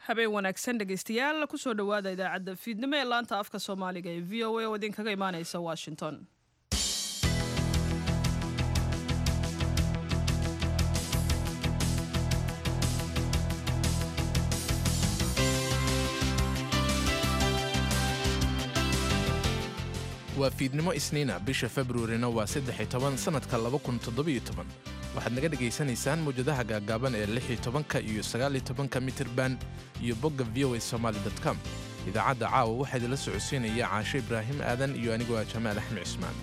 habeen wanaagsan dhegaystayaal kusoo dhowaada idaacadda fiidnimo ee laanta afka soomaaliga ee v o a oo idinkaga imaaneysa washington waa fiidnimo isniina bisha februarina waa saddex toban sannadka waxaad naga dhegaysanaysaan mawjadaha gaagaaban ee lix tobanka iyo sagaal tobanka mitirban iyo bogga v o a somaali com idaacadda caawa waxaa idinla socodsiinaya caasho ibraahim aadan iyo anigoo ah jamaal axmed cismaan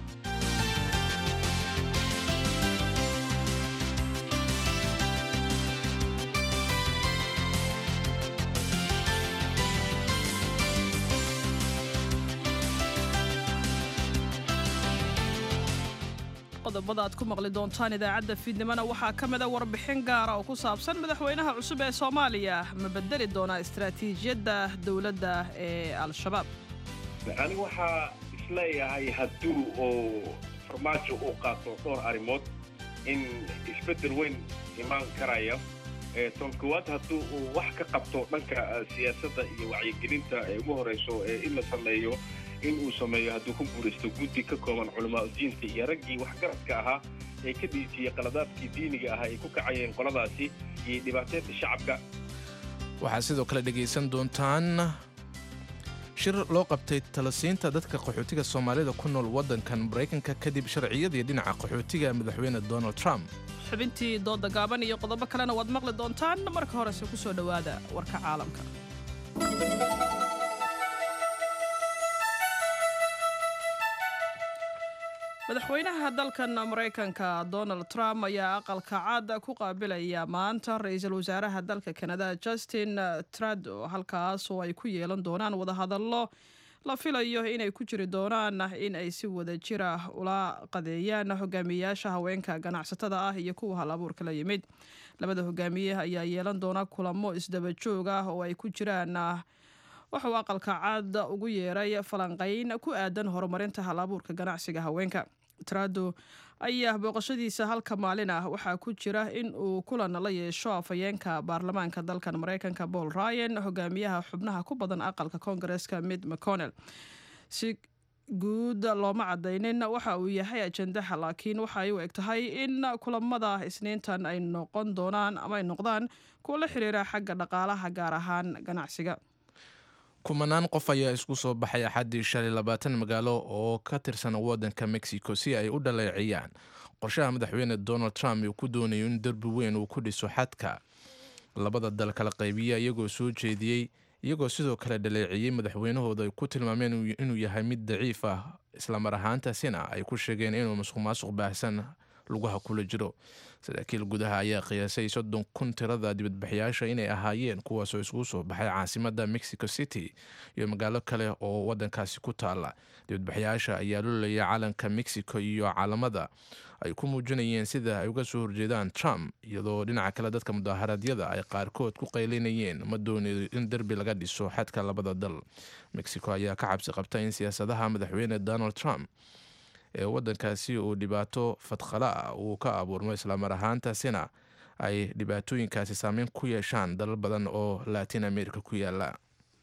qodobada aad ku maqli doontaan idaacadda fiidnimona waxaa ka mida warbixin gaara oo ku saabsan madaxweynaha cusub ee soomaaliya ma bedeli doonaa istaraatiijiyadda dowladda ee al-shabaab anigu waxaa isleeyahay hadduu oo farmaajo uu qaato dhowr arrimood in isbeddel weyn imaan karaya ton koowaad hadduu uu wax ka qabto dhanka siyaasadda iyo wacyigelinta ee ugu horrayso in la sameeyo in uu sameeyo hadduu ku guuraysto guddi ka kooban culamaa diinta iyo raggii waxgaradka ahaa ee ka dhiijiyey qaladaadkii diiniga ahaa ay ku kacayeen qoladaasi iyo dhibaateynta shacabka waxaad sidoo kale dhegaysan doontaan shir loo qabtay talasiinta dadka qaxootiga soomaalida ku nool waddankan maraykanka kadib sharciyadii dhinaca qaxootiga madaxweyne donald trump xubintii dooda gaaban iyo qodobo kalena waad maqli doontaan marka horese ku soo dhowaada warka caalamka madaxweynaha dalkan maraykanka donald trump ayaa aqalka cad ku qaabilaya maanta ra-iisul wasaaraha dalka kanada justin trado halkaas oo ay ku yeelan doonaan wadahadallo la filayo inay ku jiri doonaan in ay si wada jira ula qadeeyaan hogaamiyayaasha haweenka ganacsatada ah iyo kuwa hal abuurka la yimid labada hogaamiye ayaa yeelan doona kulamo isdaba joog ah oo ay ku jiraan wuxuu aqalka cad ugu yeeray falanqayn ku aadan horumarinta hal abuurka ganacsiga haweenka trado ayaa booqashadiisa halka maalin ah waxaa ku jira in uu kulan la yeesho afhayeenka baarlamaanka dalkan maraykanka paul ryan hogaamiyaha xubnaha ku badan aqalka koongareska mid mcconnell si guud looma cadaynin waxa uu yahay ajendaha laakiin waxaay u eg tahay in kulamada isniintan ay noqon doonaan ama ay noqdaan kuwa la xiriira xagga dhaqaalaha gaar ahaan ganacsiga kumanaan qof ayaa isku soo baxay axaddii shalay labaatan magaalo oo ka tirsan waddanka mexico si ay u dhaleeciyaan qorshaha madaxweyne donald trump uu ku doonayo in derbi weyn uu ku dhiso xadka labada dal kala qaybiya iyagoo soo jeediyey iyagoo sidoo kale dhaleeciyey madaxweynahooda ay ku tilmaameen inuu yahay mid daciif ah islamar ahaantaasina ay ku sheegeen inuu masuq maasuq baahsan lugaha kula jiro saraakiil gudaha ayaa qiyaasay soddon kun tirada dibadbaxyaasha inay ahaayeen kuwaasoo isugu soo baxay caasimada mexico city iyo magaalo kale oo wadankaasi ku taala dibadbaxyaasha ayaa lolaya calanka mexico iyo caalamada ay ku muujinayeen sida ay uga soo horjeedaan trump iyadoo dhinaca kale dadka mudaaharaadyada ay qaarkood ku qaylinayeen ma doonayo in derbi laga dhiso xadka labada dal mexico ayaa ka cabsi qabta in siyaasadaha madaxweyne donald trump ee waddankaasi uu dhibaato fadkhala ah uu ka abuurmo islamar ahaantaasina ay dhibaatooyinkaasi saameyn ku yeeshaan dalal badan oo latin america ku yaala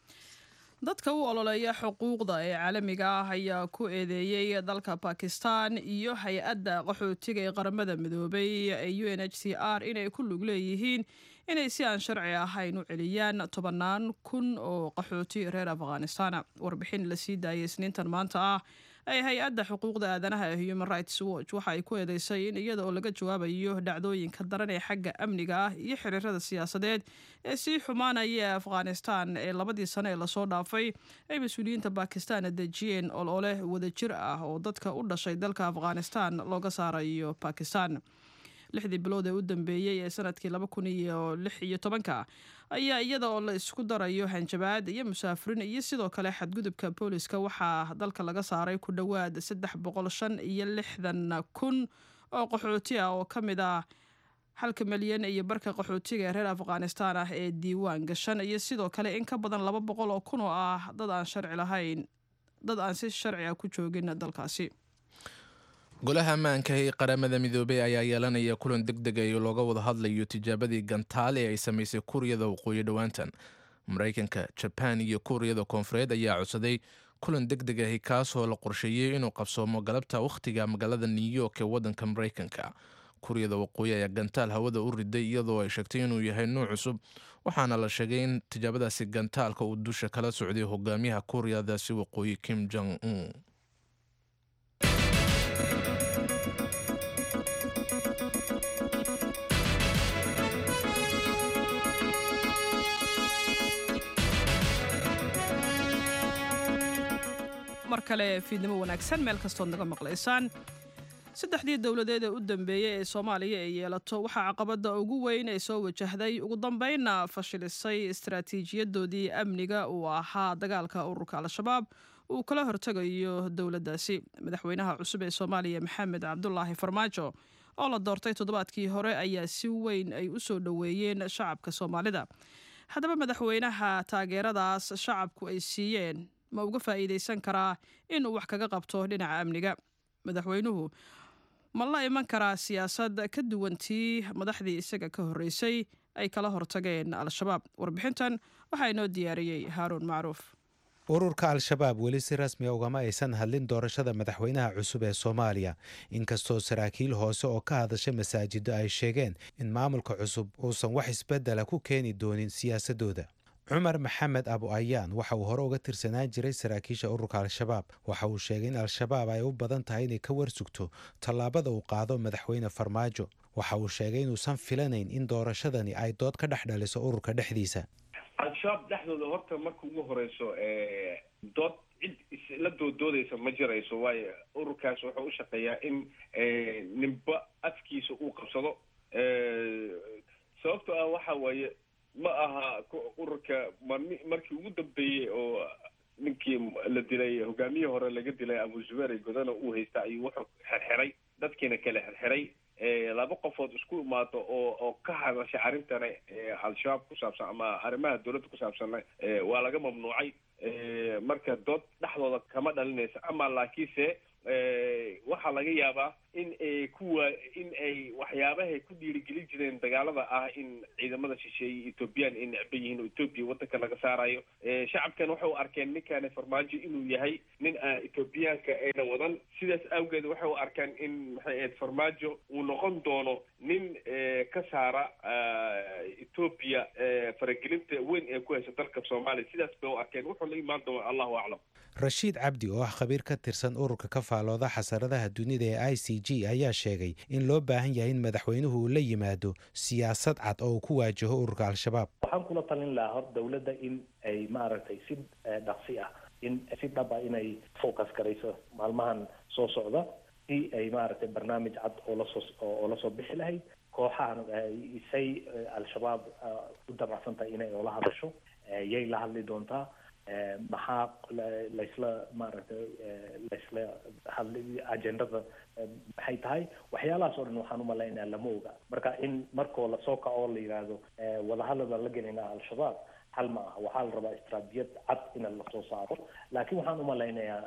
dadka u ololeeya xuquuqda ee caalamiga ah ayaa ku eedeeyey dalka bakistan iyo hay-adda qaxootiga ee qaramada midoobay ee u n h c r inay ku lug leeyihiin inay si aan sharci ahayn u celiyaan tobannaan kun oo qaxooti reer afghanistan warbixin la sii daayay isniintan maanta ah ee hay-adda xuquuqda aadanaha ee human rights watch waxa ay ku eedeysay in iyada oo laga jawaabayo dhacdooyinka daran ee xagga amniga ah iyo xiriirada siyaasadeed ee sii xumaanaya ee afghanistan ee labadii sano ee lasoo dhaafay ay mas-uuliyiinta bakistan dejiyeen olole wadajir ah oo dadka u dhashay dalka afghanistan looga saarayo bakistan lixdii bilood ee u dambeeyey ee sanadkii laba kun iyo lix iyo tobanka ayaa iyada oo la isku darayo hanjabaad iyo musaafirin iyo sidoo kale xadgudubka booliska waxaa dalka laga saaray ku dhowaad saddex boqol shan iyo lixdan kun oo qaxooti ah oo ka mid ah halka milyan iyo barka qaxootiga ee reer afghanistan ah ee diiwaan gashan iyo sidoo kale in ka badan laba boqol oo kun oo ah dad aan sharci lahayn dad aan si sharci ah ku joogin dalkaasi golaha ammaanka ee qaramada midoobey ayaa yeelanaya kulan deg deg ay looga wada hadlayo tijaabadii gantaale ee ay samaysay kuuriyada waqooyi dhowaantan maraykanka jabaan iyo kuuriyada koonfureed ayaa codsaday kulan deg deg ahi kaasoo la qorsheeyey inuu qabsoomo galabta wakhtiga magaalada new york ee waddanka maraykanka kuuriyada waqooyi ayaa gantaal hawada u riday iyadoo ay sheegtay inuu yahay nuuc cusub waxaana la sheegay in tijaabadaasi gantaalka uu dusha kala socday hogaamiyaha kuuriyadaasi waqooyi kim jong un mar kale fiidnimo wanaagsan meel kastood naga maqlaysaan saddexdii dowladeed ee u dambeeyey ee soomaaliya ay yeelato waxaa caqabadda ugu weyn ee soo wajahday ugu dambeynna fashilisay istaraatiijiyadoodii amniga uu ahaa dagaalka ururka al-shabaab uu kala hortegayo dowladdaasi madaxweynaha cusub ee soomaaliya maxamed cabdulaahi farmaajo oo la doortay toddobaadkii hore ayaa si weyn ay u soo dhoweeyeen shacabka soomaalida haddaba madaxweynaha taageeradaas shacabku ay siiyeen ma uga faa'iidaysan karaa inuu wax kaga qabto dhinaca amniga madaxweynuhu ma la iman karaa siyaasad ka duwantii madaxdii isaga ka horreysay ay kala hortageen al-shabaab warbixintan waxaa inoo diyaariyey haaruun macruuf ururka al-shabaab weli si rasmiga ugama aysan hadlin doorashada madaxweynaha cusub ee soomaaliya inkastoo saraakiil hoose oo ka hadasha masaajiddo ay sheegeen in maamulka cusub uusan wax isbeddela ku keeni doonin siyaasadooda cumar maxamed abu ayaan waxa uu hore uga tirsanaan jiray saraakiisha ururka al-shabaab waxa uu sheegay in al-shabaab ay u badan tahay inay ka warsugto tallaabada uu qaado madaxweyne farmaajo waxa uu sheegay inuusan filanayn in doorashadani ay dood ka dhex dhaliso ururka dhexdiisa al-shabaab dhexdooda horta marka ugu horeyso dood cid isla dooddoodaysa ma jirayso waayo ururkaas wuxuu u shaqeeyaa in ninba afkiisa uu qabsado sababto ah waxa waaye ma aha ururka markii ugu dambeeyey oo ninkii la dilay hogaamiyihii hore laga dilay abu zubeer godana uu haysta ayuu wuxuu xirxiray dadkiina kale xirxiray laba qofood isku imaado oo oo ka hadasha arrintana al-shabaab ku saabsan ama arrimaha dowladda ku saabsanna waa laga mamnuucay marka dood dhexdooda kama dhalinaysa ama laakiinse waxaa laga yaabaa in ay kuwa in ay waxyaabahay ku dhiirigelin jireen dagaalada ah in ciidamada shisheeye ethoobiyan ay necban yihiin oo ethoobiya waddanka laga saarayo shacabkan waxay u arkeen ninkaani farmaajo inuu yahay nin aan ethoobiyaanka ayna wadan sidaas awgeed waxay u arkeen in maxay ahayd farmaajo uu noqon doono nin ka saara ethoobiya faragelinta weyn ee ku haysa dalka soomaaliya sidaas bay u arkeen wuxuu la imaan doona allahu aclam rashiid cabdi oo ah khabiir ka tirsan ururka ka faalooda xasaradaha dunida ee i c g ayaa sheegay in loo baahan yahay in madaxweynuhu uu la yimaado siyaasad cad oo uu ku waajaho ururka al-shabaab waxaan kula talin lahaa hor dowladda in ay maaragtay si dhaqsi ah in si dhab ah inay focus garayso maalmahan soo socda si ay maaragtay barnaamij cad oo lasoo oo lasoo bixi lahayd kooxahan say al-shabaab u damacsan tahay inay oola hadasho yay la hadli doontaa maxaa laysla maaragtay laysla hadli agendada maxay tahay waxyaalahaas oo dhan waxaan umalaynaya lama oga marka in markoo lasoo kaco la yidhaahdo wadahadal baan la gelinaa al-shabaab hal ma aha waxaa la rabaa istraatijiyad cad in lasoo saaro laakiin waxaan umalaynayaa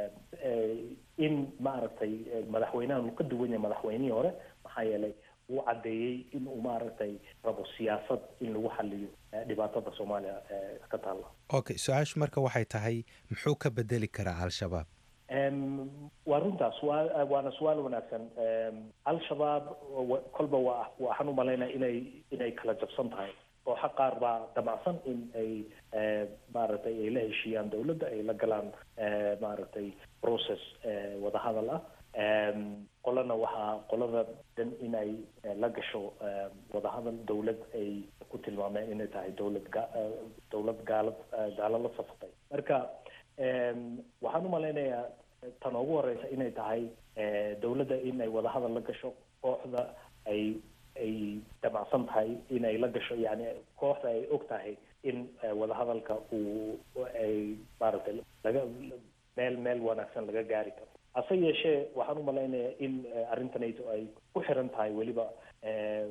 in maaragtay madaxweynahan uu ka duwan yahay madaxweynihii hore maxaa yeelay wuu caddeeyey in uu maaragtay rabo siyaasad in lagu xaliyo dhibaatada soomaaliya ka taalla okay su-aashu marka waxay tahay muxuu ka bedeli karaa al-shabaab waa runtaas waa waana su-aal wanaagsan al-shabaab kolba waa waxaan umalaynaya inay inay kala jabsan tahay kooxa qaar baa damacsan in ay maaragtay ay la heshiiyaan dowladda ay la galaan maaragtay process wadahadal ah qolana waxaa qolada dan inay la gasho wadahadal dowlad ay ku tilmaameen inay tahay dowlad ga dowlad gaalad gaalo la safatay marka waxaan umalaynayaa tan ugu horeysa inay tahay dowladda in ay wadahadal la gasho kooxda ay ay damacsan tahay inay la gasho yani kooxda ay og tahay in wadahadalka uu ay maaragtay laga meel meel wanaagsan laga gaari karo hase yeeshee waxaan umalaynaya in arrintanayto ay ku xiran tahay weliba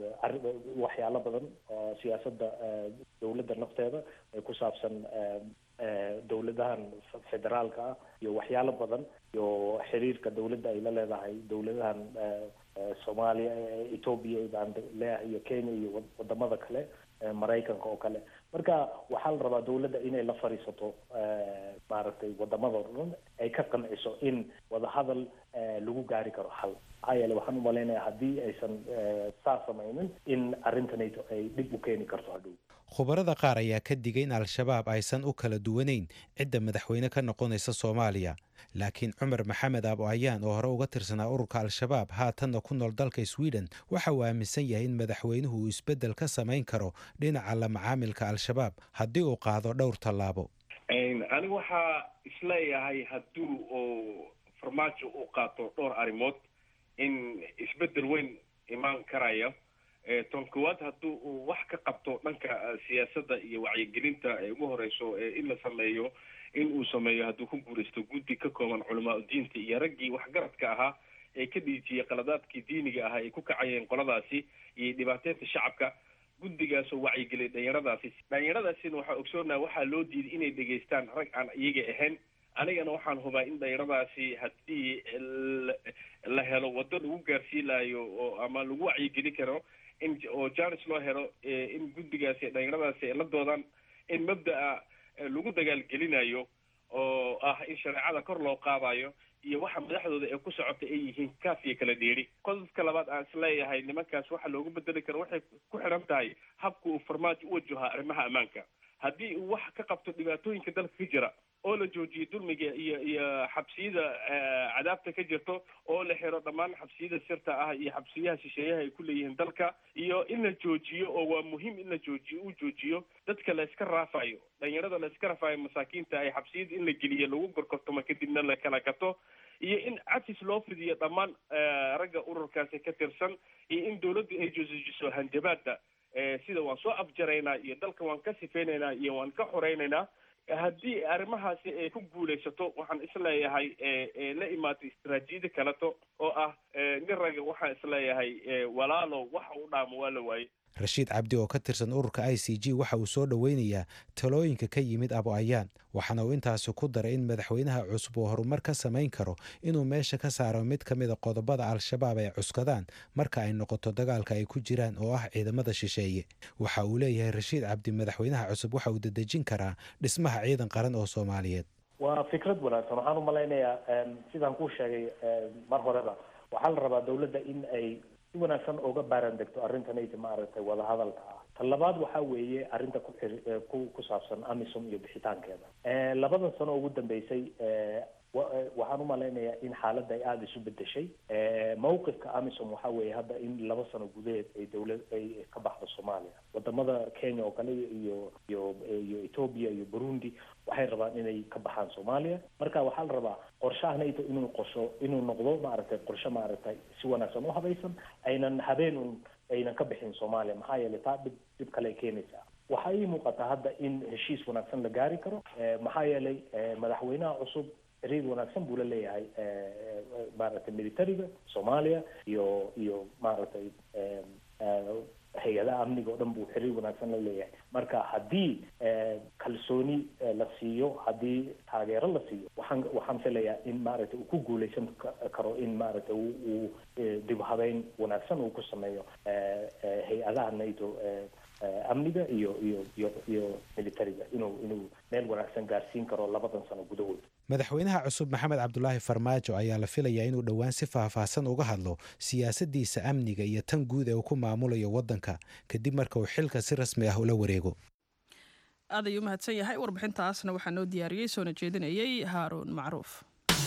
waxyaalo badan oo siyaasadda dowladda nafteeda ay ku saabsan dowladahan federaalka ah iyo waxyaalo badan iyo xiriirka dowladda ay la leedahay dowladahan soomaaliya ethoobia baan leeyahay iyo kenya iyo wadamada kale maraykanka oo kale marka waxaa la rabaa dowladda inay la fadhiisato maaragtay wadamada o dhan ay ka qanciso in wadahadal lagu gaari karo xal maxaa yeele waxaan umalaynaya haddii aysan saa samaynin in arrintanayto ay dhib u keeni karto hadhow khubarada qaar ayaa ka digay in al-shabaab aysan u kala duwanayn cidda madaxweyne ka noqonaysa soomaaliya laakiin cumar maxamed abo ayaan oo hore uga tirsanaa ururka al-shabaab haatanna ku nool dalka sweden waxa uu aaminsan yahay in madaxweynuhu uu isbeddel ka samayn karo dhinaca la macaamilka al-shabaab haddii uu qaado dhowr tallaabo anigu waxaa isleeyahay haddii uu farmaajo uu qaato dhowr arrimood in isbeddel weyn imaan karayo ton kowaad haddii uu wax ka qabto dhanka siyaasadda iyo wacyigelinta ee ugu horeyso in la sameeyo in uu sameeyo hadduu ku guuraysto guddi ka kooban culamaa udiinta iyo raggii waxgaradka ahaa ee ka dhiijiyey qaladaadkii diiniga ahaa ay ku kacayeen qoladaasi iyo dhibaateynta shacabka guddigaasoo wacyigeliya dhalinyaradaasi dhalinyaradaasina waxaa ogsoonaha waxaa loo diiday inay dhegaystaan rag aan iyaga ahayn anigana waxaan hubaa in dhalinyaradaasi haddii la helo waddo lagu gaarsiinaayo oo ama lagu wacyigeli karo in oo janis loo helo in guddigaasi dhalinyaradaasi ay la doodaan in mabda'a lagu dagaalgelinayo oo ah in shareecada kor loo qaadayo iyo waxa madaxdooda ee ku socota ay yihiin kaaf iyo kala dheeri qodobka labaad aan isleeyahay nimankaas waxa loogu bedeli karo waxay ku xidhan tahay habka uu farmaajo u wajahaa arrimaha ammaanka haddii uu wax ka qabto dhibaatooyinka dalka ka jira oo la joojiyo dulmiga iyo iyo xabsiyada cadaabta ka jirto oo la xiro dhammaan xabsiyada sirta ah iyo xabsiyaha shisheeyaha ay ku leeyihiin dalka iyo in la joojiyo oo waa muhiim in la joojiyo uu joojiyo dadka la iska raafayo dhalinyarada la iska raafayo masaakiinta ay xabsiyada in la geliyo lagu gorgortamo kadibna la kala gato iyo in cafis loo fidiyo dhammaan ragga ururkaasi ka tirsan iyo in dawladdu ay joojiso hanjabaada sida waan soo afjaraynaa iyo dalka waan ka sifeynaynaa iyo waan ka xoreynaynaa haddii arrimahaasi ay ku guulaysato waxaan isleeyahay la imaatay istaraatiijiyada kaleto oo ah nin raga waxaan isleeyahay walaalow waxa u dhaamo waa la waaye rashiid cabdi oo ka tirsan ururka i c g waxa uu soo dhoweynayaa talooyinka ka yimid abo ayaan waxaana uu intaasi ku daray in madaxweynaha cusub uu horumar ka samayn karo inuu meesha ka saaro mid ka mida qodobada al-shabaab ay cuskadaan marka ay noqoto dagaalka ay ku jiraan oo ah ciidamada shisheeye waxa uu leeyahay rashiid cabdi madaxweynaha cusub waxa uu dedejin karaa dhismaha ciidan qaran oo soomaaliyeed waa fikrad wanaagsan waxaan umalaynayaa sidaan kuu sheegay mar horeba waxaa la rabaa dawladda in ay si wanaagsan oga baaran degto arrintanayta maaragtay wadahadalka ah ta labaad waxaa weeye arrinta ku xir ku ku saabsan amisom iyo bixitaankeeda labadan sano ugu dambeysay waxaan umalaynayaa in xaaladda ay aada isu bedeshay mawqifka amisom waxaa weeye hadda in laba sano gudaheed ay dawlad ay ka baxdo soomaaliya wadamada kenya oo kale iyo iyo iyo ethoobia iyo burundi waxay rabaan inay ka baxaan soomaaliya marka waxaa la rabaa qorshahanayto inuu qorsho inuu noqdo maaragtay qorshe maaragtay si wanaagsan u habaysan aynan habeen un aynan ka bixin soomaaliya maxaa yeelay taa dhib dhib kale ay keenaysaa waxaa ii muuqata hadda in heshiis wanaagsan la gaari karo maxaa yeelay madaxweynaha cusub xiriir wanaagsan buu la leeyahay maaragtay militariga soomaaliya iyo iyo maaragtay hay-adaha amniga oo dhan buu xiriir wanaagsan la leeyahay marka haddii kalsooni la siiyo haddii taageero la siiyo waxaan waxaan filayaa in maaragtay uu ku guuleysan karo in maaragtay uu dib habeyn wanaagsan uu ku sameeyo hay-adaha nato amniga iyo iyo iyo iyo militariga inuu inuu meel wanaagsan gaarsiin karo labadan sano gudahood madaxweynaha cusub maxamed cabdulaahi farmaajo ayaa la filayaa inuu dhowaan si faahfaahsan uga hadlo siyaasaddiisa amniga iyo tan guud ee uu ku maamulayo waddanka kadib marka uu xilka si rasmi ah ula wareego aad ayuu umahadsan yahay warbixintaasna waxaa noo diyaariyey soona jeedinayay haaruun macruuf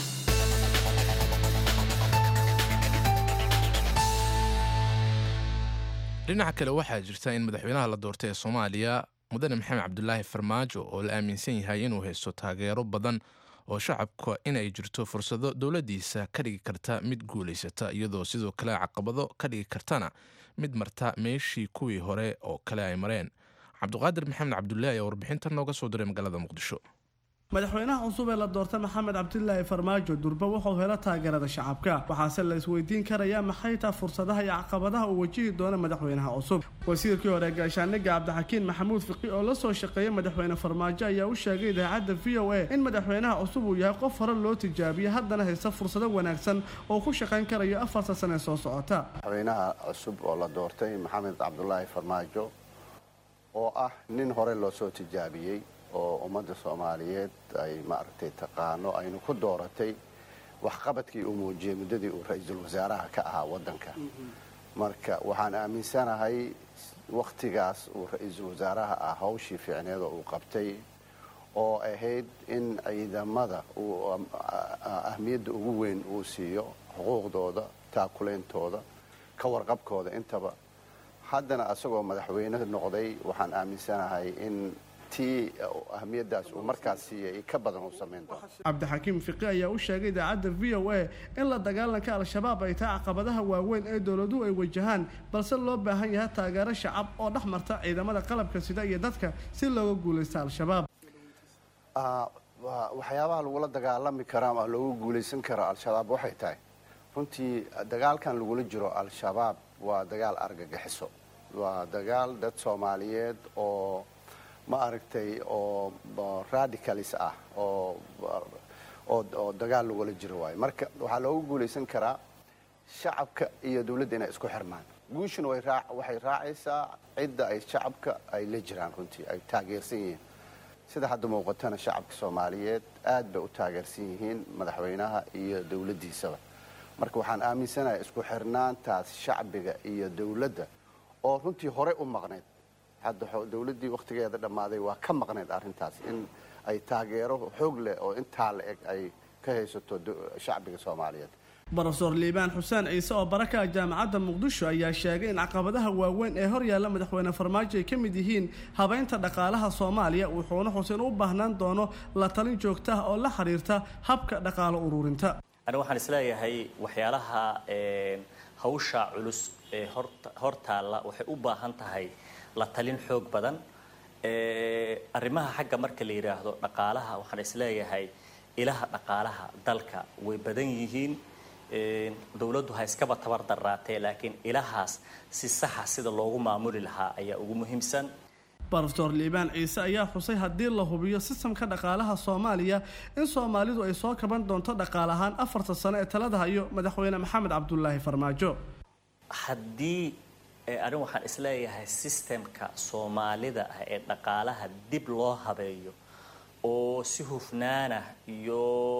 dhinaca kale waxaa jirta in madaxweynaha la doortay ee soomaaliya mudane maxamed cabdulaahi farmaajo oo la aaminsan yahay inuu haysto taageero badan oo shacabka inay jirto fursado dowladdiisa ka dhigi karta mid guulaysata iyadoo sidoo kale caqabado ka dhigi kartana mid marta meeshii kuwii hore oo kale ay mareen cabduqaadir maxamed cabdulaahi ayaa warbixintan nooga soo diray magaalada muqdisho madaxweynaha cusub ee la doortay maxamed cabdilaahi farmaajo durba wuxuu helo taageerada shacabka waxaase la isweydiin karayaa maxay taa fursadaha iyo caqabadaha uu wajihi doono madaxweynaha cusub wasiirkii hore gaashaaniga cabdixakiin maxamuud fiqi oo la soo shaqeeyay madaxweyne farmaajo ayaa u sheegay idaacadda v o a in madaxweynaha cusub uu yahay qof hore loo tijaabiyey haddana haysta fursado wanaagsan oo ku shaqayn karayo afarta sane soo socota madaxweynaha cusub oo la doortay maxamed cabdulaahi farmaajo oo ah nin hore loo soo tijaabiyey oo ummadda soomaaliyeed ay maaragtay taqaano aynu ku dooratay waxqabadkii uu muujiyey muddadii uu ra-iisul wasaaraha ka ahaa waddanka marka waxaan aaminsanahay wakhtigaas uu ra-iisul wasaaraha ah hawshii fiicneed oo uu qabtay oo ahayd in ciidamada uu ahmiyadda ugu weyn uu siiyo xuquuqdooda taakulaintooda ka warqabkooda intaba haddana isagoo madaxweyne noqday waxaan aaminsanahay in tii ahmiyadaas uu markaas siiyay ka badan uu samayn doono cabdixakiim fiqi ayaa u sheegay idaacadda v o a in la dagaalanka al-shabaab ay tahay caqabadaha waaweyn ee dowladuhu ay wajahaan balse loo baahan yahay taageero shacab oo dhex marta ciidamada qalabka sida iyo dadka si looga guulaysta al-shabaab waxyaabaha lagula dagaalami karo ama loogu guulaysan karo al-shabaab waxay tahay runtii dagaalkan lagula jiro al-shabaab waa dagaal argagixiso waa dagaal dad soomaaliyeed oo ma aragtay oo radicalis ah oo oo dagaal lagula jiro waayo marka waxaa loogu guulaysan karaa shacabka iyo dawladda inay isku xirmaan guushuna waxay raacaysaa cidda ay shacabka ay la jiraan runtii ay taageersan yihiin sida hadda muuqatana shacabka soomaaliyeed aad bay u taageersan yihiin madaxweynaha iyo dawladdiisaba marka waxaan aaminsanahay isku xirnaantaas shacbiga iyo dawladda oo runtii horey u maqnayd hadda dawladdii wakhtigeeda dhammaaday waa ka maqnayd arrintaas in ay taageero xoog leh oo intaa la eg ay ka haysato shacbiga soomaaliyeed brofeor liibaan xuseen ciise oo baraka jaamacadda muqdisho ayaa sheegay in caqabadaha waaweyn ee hor yaalla madaxweyne farmaajo ay ka mid yihiin habaynta dhaqaalaha soomaaliya wuxuuna xuseen u baahnaan doono la talin joogta ah oo la xiriirta habka dhaqaalo ururinta aniga waxaan isleeyahay waxyaalaha hawsha culus ee hor taalla waxay u baahan tahay la talin xoog badan arrimaha xagga marka la yidhaahdo dhaqaalaha waxaan isleeyahay ilaha dhaqaalaha dalka way badan yihiin dowladdu ha iskaba tabar daraatee laakiin ilahaas si saxa sida loogu maamuli lahaa ayaa ugu muhiimsan brofeor liibaan ciise ayaa xusay haddii la hubiyo sistamka dhaqaalaha soomaaliya in soomaalidu ay soo kaban doonto dhaqaal ahaan afarta sano ee talada hayo madaxweyne maxamed cabdulaahi farmaajo haddii arrin waxaan isleeyahay sistemka soomaalida ah ee dhaqaalaha dib loo habeeyo oo si hufnaanah iyo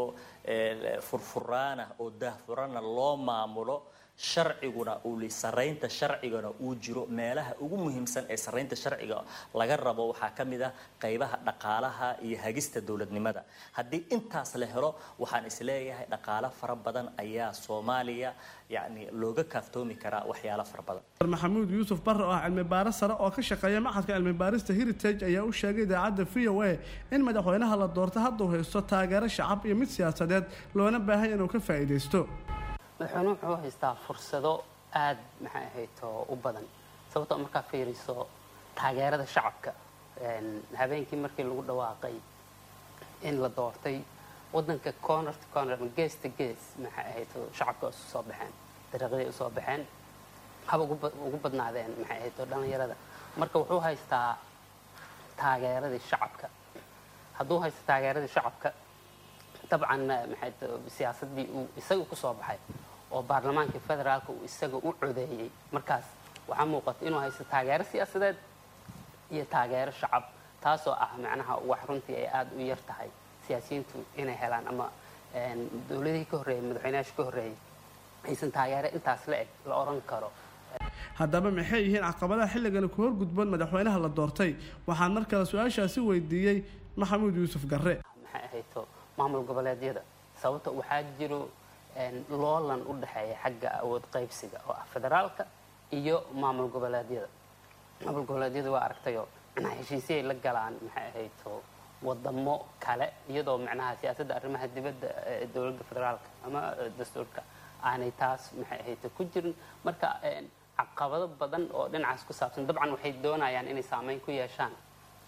furfuraanah oo daahfuranna loo maamulo sharciguna uu saraynta sharcigana uu jiro meelaha ugu muhiimsan ee saraynta sharciga laga rabo waxaa ka mid ah qaybaha dhaqaalaha iyo hagista dowladnimada haddii intaas la helo waxaan isleeyahay dhaqaalo fara badan ayaa soomaaliya yacni looga kaaftoomi karaa waxyaalo fara badan maxamuud yuusuf barre oo ah cilmi baaris sare oo ka shaqeeya maxadka cilmi baarista heritage ayaa u sheegay idaacadda v o a in madaxweynaha la doorta hadduu haysto taageero shacab iyo mid siyaasadeed loona baahanya inuu ka faa'iidaysto madaxweyne wuxuu haystaa fursado aada maxay ahayto u badan sababtoo markaa fiiriso taageerada shacabka habeenkii markii lagu dhawaaqay in la doortay wadanka corner to corner gees to gees maxay ahayto shacabka isu soo baxeen dariiqyaday usoo baxeen haba ugu badnaadeen maxay ahayto dhallinyarada marka wuxuu haystaa taageeradii shacabka hadduu haysto taageeradii shacabka dabcan maxay siyaasaddii uu isaga ku soo baxay oo baarlamaankii federaalka uu isaga u codeeyey markaas waxaa muuqata inuu haysto taageero siyaasadeed iyo taageero shacab taasoo ah macnaha wax runtii ay aada u yar tahay siyaasiyiintu inay helaan ama dowladihii ka horreeyey madaxweynayaasha ka horreeyey aysan taageero intaas la eg la odhan karo haddaba maxay yihiin caqabadaha xilligani ku horgudboon madaxweynaha la doortay waxaan mar kale su-aashaasi weydiiyey maxamuud yuusuf garre maxay ahayto maamul goboleedyada sababta waxaa jiro loolan u dhexeeya xagga awood qaybsiga oo ah federaalka iyo maamul goboleedyada maamul goboleedyada waa aragtayoo macnaha heshiisiyay la galaan maxay ahayto wadamo kale iyadoo macnaha siyaasadda arrimaha dibadda ee dowladda federaalka ama dastuurka aanay taas maxay ahayto ku jirin marka caqabado badan oo dhinacaas ku saabsan dabcan waxay doonayaan inay saameyn ku yeeshaan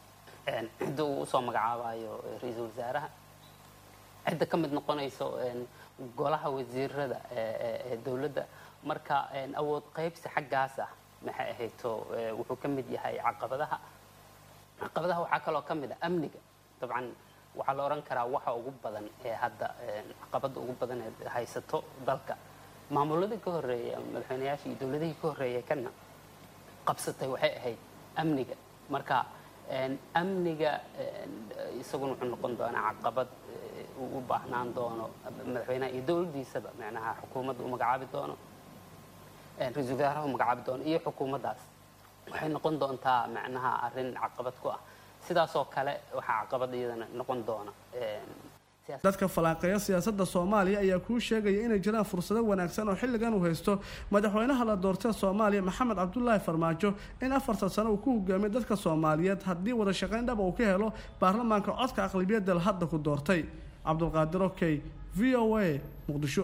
cidda uu usoo magacaabayo ra-iisul wasaaraha cidda ka mid noqonayso golaha wasiirada ee dowladda marka awood qaybsi xaggaas ah maxay ahayto wuxuu ka mid yahay caqabadaha caqabadaha waxaa kaloo ka mid ah amniga dabcan waxaa la odhan karaa waxa ugu badan ee hadda caqabada ugu badan ee haysato dalka maamuladii ka horreeyay madaxweynayaashii iyo dowladihii ka horreeyay kana qabsatay waxay ahayd amniga marka amniga isaguna wuxuu noqon doonaa caqabad uu u baahnaan doono madaxweynaha iyo dowladdiisaba macnaha xukuumadda uu magacaabi doono ra-iisul wasaaraha uu magacaabi doono iyo xukuumaddaas waxay noqon doontaa macnaha arrin caqabad ku ah sidaasoo kale waxaa caqabad iyadana noqon doona dadka falaaqeeya siyaasadda soomaaliya ayaa kuu sheegaya inay jiraan fursado wanaagsan oo xilligan uu haysto madaxweynaha la doortee soomaaliya maxamed cabdulaahi farmaajo in afartan sano uu ku hogaamiyo dadka soomaaliyeed haddii wada shaqayn dhaba uu ka helo baarlamaanka codka aqlabiyadda la hadda ku doortay cabdulqaadir okey v o a muqdisho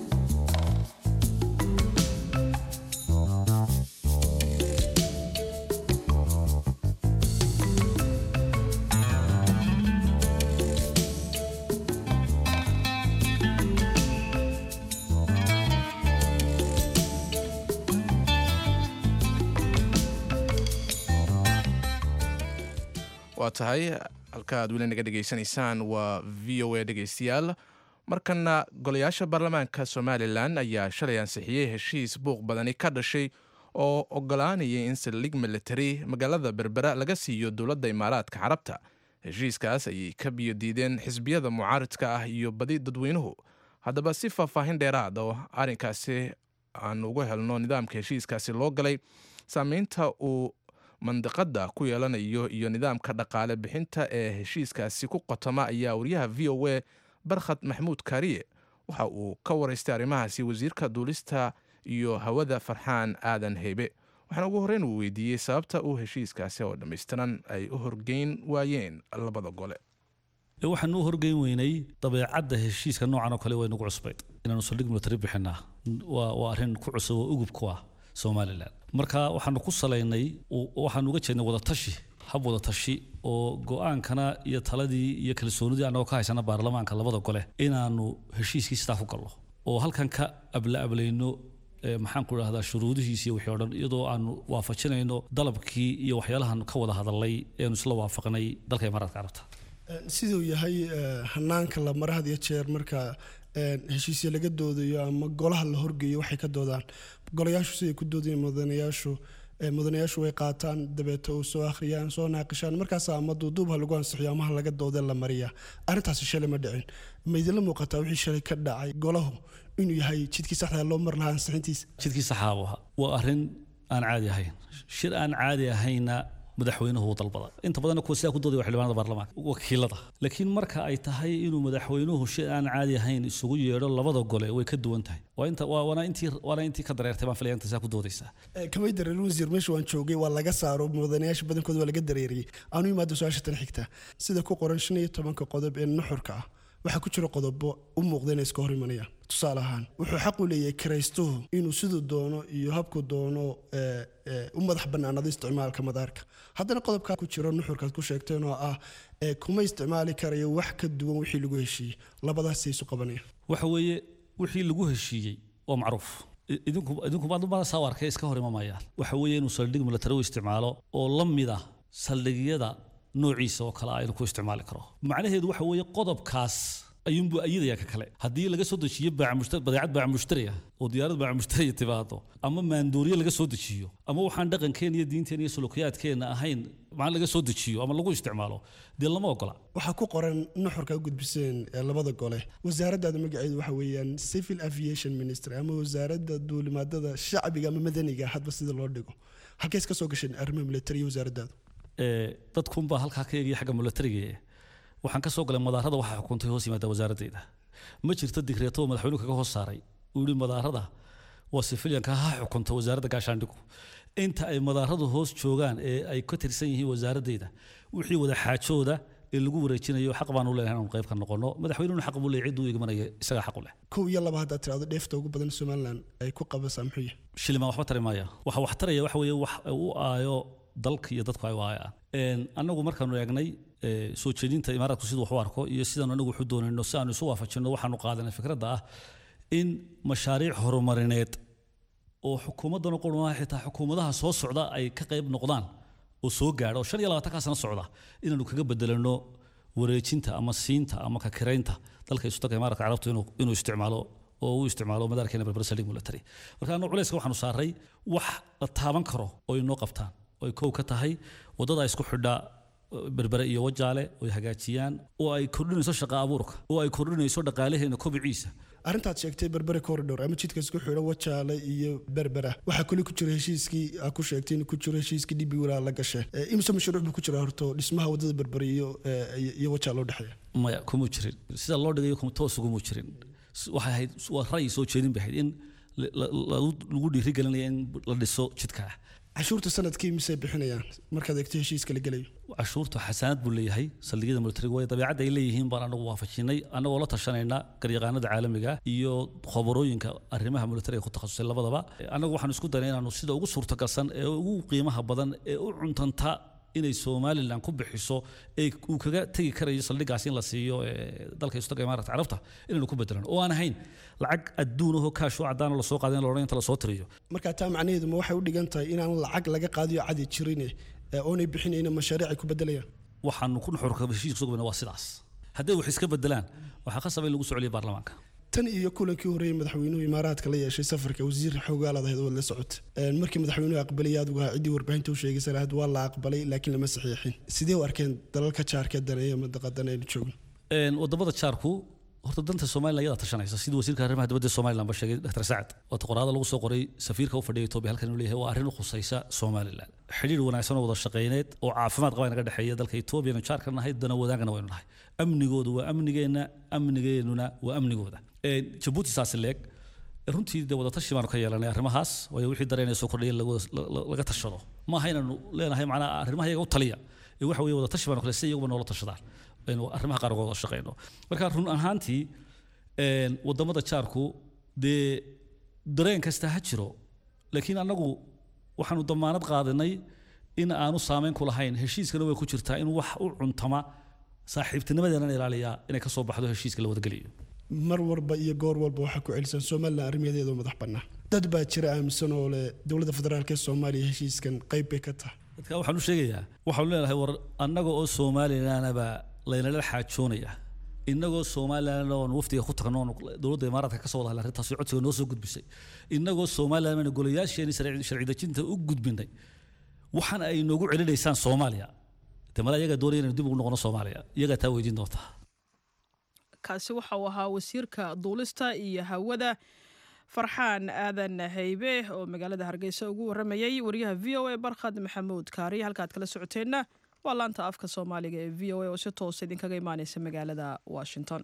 waa tahay halka aad weli naga dhegaysanaysaan waa v o a dhegaystayaal markana golayaasha baarlamaanka somalilan ayaa shalay ansixiyey heshiis buuq badani ka dhashay oo ogolaanayay in saldhig military magaalada berbera laga siiyo dowladda imaaraadka carabta heshiiskaas ayay ka biyo diideen xisbiyada mucaaridka ah iyo badi dadweynuhu haddaba si faahfaahin dheeraad oo arrinkaasi aan ugu helno nidaamka heshiiskaasi loo galay saameynta uu mandiqada ku yeelanayo iyo nidaamka dhaqaale bixinta ee heshiiskaasi ku qotoma ayaa wariyaha v o a barkhad maxmuud kaariye waxa uu ka waraystay arrimahaasi wasiirka duulista iyo hawada farxaan aadan heybe waxaana ugu horreyn uu weydiiyey sababta uu heshiiskaasi oo dhammaystiran ay u horgeyn waayeen labada gole waxaan u horgeyn weynay dabeecadda heshiiska noocan oo kale way nagu cusbayd inaanu saldhig military bixinaa waa arrin ku cusub oo ugub ku ah somalilan marka waxaanu ku salaynay waxaanu uga jeednay wadatashi hab wadatashi oo go-aankana iyo taladii iyo kalsoonidii annagoo ka haysana baarlamaanka labada gole inaanu heshiiskii sidaa ku galno oo halkan ka abla ablayno maxaan ku idhahdaa shuruudihiisi iyo wixii o dhan iyadoo aanu waafajinayno dalabkii iyo waxyaalahan ka wada hadalnay eanu isla waafaqnay dalka imaaraadka carabta siduu yahay hanaanka la mara had iyo jeer marka heshiisya laga doodayo ama golaha la horgeeyo waxay ka doodaan golayaashu siday ku doodayeen mudanayaashu mudanayaashu way qaataan dabeeta uu soo akhriyaan soo naaqishaan markaas ama duuduubha lagu ansixiyo amaha laga doodee la mariyaa arrintaasi shalay ma dhicin ma idinla muuqataa wixii shalay ka dhacay golahu inuu yahay jidkii saxda loo mar lahaa ansixintiisa jidkii saxaabu ahaa waa arrin aan caadi ahayn shir aan caadi ahayna madaxweynuhu uu dalbada inta badanna kuwa sidaa ku doodaya waa xildhibaanada baarlamaanka wakiilada laakiin marka ay tahay inuu madaxweynuhu shay aan caadi ahayn isugu yeedho labada gole way ka duwan tahay waa inta waana intii waana intii ka dareertay baan filaya inta saa ku doodaysaa kamay dareerin wasiir meesha waan joogay waa laga saaro mudanayaasha badankooda waa laga dareeriyey aanu imaado su-aasha tan xigta sida ku qoran shan iyo tobanka qodob ee nuxurka ah waxaa ku jira qodobo u muuqda inay iska hor imanayaan tusaale ahaan wuxuu xaq u leeyahay kiraystuhu inuu siduu doono iyo habku doono u madax bannaanado isticmaalka madaarka haddana qodobkaa ku jiro nuxurkaad ku sheegteen oo ah kuma isticmaali karayo wax ka duwan wixii lagu heshiiyey labadaasay isu qabanayaan waxa weeye wixii lagu heshiiyey waa macruuf idinku idinku maadumada saa arkay iska hor imamayaan waxa weeye inuu saldhig milatari u isticmaalo oo la mid ah saldhigyada noociisa oo kale ah inuu ku isticmaali karo macnaheedu waxa weeye qodobkaas ayuunbuu ayidaya ka kale haddii laga soo dejiyo badeecad baaca mushtariya oo diyaarad baaca mushtariya timaado ama maandooriye laga soo dejiyo ama waxaan dhaqankeena iyo diinteena iyo sulukiyaadkeena ahayn maxaa laga soo dejiyo ama lagu isticmaalo dee lama ogola waxaa ku qoran nuxurka u gudbiseen labada gole wasaaraddaada magaceedu waxa weeyaan civil aviation ministry ama wasaaradda duulimaadada shacbiga ama madaniga hadba sida loo dhigo halkees ka soo gasheen arrimaha militariya wasaaraddaadu dadkunbaa halkaa ka eegaya xagga milatariga waxaan ka soo galay madaarada waxaa xukuntay hoos yimaada wasaaraddeeda ma jirto digreeto oo madaxweynuhu kaga hoos saaray uu yihi madaarada waa sifilyanka ha xukunta wasaaradda gaashaandhigu inta ay madaaradu hoos joogaan ee ay ka tirsan yihiin wasaaraddeeda wixii wada xaajooda ee lagu wareejinayo xaq baan u leenahay inaanu qayb ka noqono madaxweynuhuna xaq buu leeyahay cidduu igmanaya isagaa xaq u leh kow iyo laba haddaad tirahdo dheefta ugu badan somaliland ay ku qabasaa muxuu yahay shilimaan waxba tari maaya waxa wax taraya waxa weeye wax u aayo dalka iyo dadku ay waayaan annagu markaanu eegnay soo jeedinta imaaraadku siduu wax u arko iyo sidaanu anagu waxu doonayno si aanu isu waafajinno waxaanu qaadanay fikradda ah in mashaariic horumarineed oo xukuumaddan oo qurmaha xitaa xukuumadaha soo socda ay ka qayb noqdaan oo soo gaadha oo shan iyo labaatankaa sano socda inaanu kaga bedelano wareejinta ama siinta ama kakiraynta dalka isudanka imaaraadka carabtu inuu isticmaalo oo uu isticmaalo madaarkeena berber saldhig military marka annagu culayska waxaanu saaray wax la taaban karo oo inoo qabtaan oo ay kow ka tahay waddada isku xidha berbere iyo wajaale oo ay hagaajiyaan oo ay kordhinayso shaqa abuurka oo ay kordhinayso dhaqaalaheena kobiciisa arrintaad sheegtay berbere corridor ama jidka isku xidho wajaale iyo berbera waxaa kuli ku jira heshiiskii aa ku sheegtay in ku jiro heshiiskii dhibi walaa la gashay imise mashruuc buu ku jira horto dhismaha waddada berbere iyo iyo wajaale u dhexeeya maya kuma jirin sida loo dhigayo toos uguma jirin waxay ahayd waa ra'yi soo jeedin bay ahayd in lagu dhiirigelinaya in la dhiso jidkaa cashuurta sanadkii misay bixinayaan markaad eegto heshiiska la gelayo cashuurtu xasaanad buu leeyahay saldhigyada militariga way dabeecadda ay leeyihiin baan anagu waafajinay annagoo la tashanayna garyaqaanada caalamiga iyo khobarooyinka arrimaha militariga ku takhasusay labadaba annagu waxaan isku daynay inaanu sida ugu suurtagalsan ee ugu qiimaha badan ee u cuntanta inay somalilan ku bixiso ee uu kaga tegi karayo saldhigaas in la siiyo dalka istaga imaaratka carabta inaynu ku bedelano oo aan ahayn lacag adduun ahoo kaashoo cadaan lasoo qaadin loodhan inta lasoo tiriyo marka taa macnaheedu ma waxay u dhigan tahay inaan lacag laga qaadiyo cadi jirin oonay bixinayna mashaariic ay ku bedelayaan waxaanu ku nuxurka heshiiska sugayna waa sidaas hadday wax iska bedelaan waxaa khasaba in lagu soo celiyo baarlamaanka tan iyo kulankii horeeyey madaxweynuhu imaaraadka la yeeshay safarka wasiir xoogaalaad ahayd waad la socota markii madaxweynuhu aqbalay adigu ahaa ciddii warbaahinta u sheegaysa lahayd waa la aqbalay laakiin lama saxiixin sidee u arkeen dalalka jaarka daneeya madaqadan aynu joogno wadamada jaarku horta danta somalilan iyadaa tashanaysa sidii wasiirka arrimaha dibadda somalilan ba sheegay dr sacad waata qoraada lagu soo qoray safiirka u fadhiya etoobiya halkan inuu leeyahay waa arrin u khusaysa somalilan xidhiir wanaagsan oo wada shaqayneed oo caafimaad qaba naga dhexeeya dalka etoobiya anu jaarka nahay dana wadaagana waynu nahay amnigoodu waa amnigeenna amnigeennuna waa amnigooda jabuuti saasi leeg runtii de wadatashi baanu ka yeelanay arrimahaas waayo wixii dareenaya soo kordhaya laga tashado maaha inaanu leenahay macnaa arrimaha iyaga u taliya ee waxa weeye wadatashi baanu kale si iyaguba noola tashadaan aynu arrimaha qaarkood wada shaqayno marka run ahaantii wadamada jaarku dee dareen kasta ha jiro laakiin annagu waxaanu damaanad qaadanay in aanu saameyn ku lahayn heshiiskana way ku jirtaa in wax u cuntama saaxiibtinimadeena ilaaliyaa inay kasoo baxdo heshiiska la wadageliyo mar walba iyo goor walba waxaa ku celisan somalilan arrimaheeda madax bannaan dad baa jira aaminsan oo leh dowladda federaalk ee soomaaliya heshiiskan qayb bay ka tahay dadka waxaan u sheegayaa waxaanu leenahay war annaga oo somalilanaba laynala xaajoonaya innagoo somalilan oon wafdiga ku tagno oon dowladda imaaraadka ka soo wada hadlay arrintaasi codsiga noo soo gudbisay innagoo somalilan bayna golayaasheeni sharci dejinta u gudbinay waxaan ay noogu celinaysaan soomaaliya de mala iyagaa doonaya inaynu dib ugu noqono soomaaliya iyagaa taa weydiin doontaa kaasi waxa uu ahaa wasiirka duulista iyo hawada farxaan aadan haybe oo magaalada hargeysa ugu waramayay wariyaha v o a barkhad maxamuud kaariye halkaad kala socoteenna waa laanta afka soomaaliga ee v o a oo si toosa idinkaga imaaneysa magaalada washington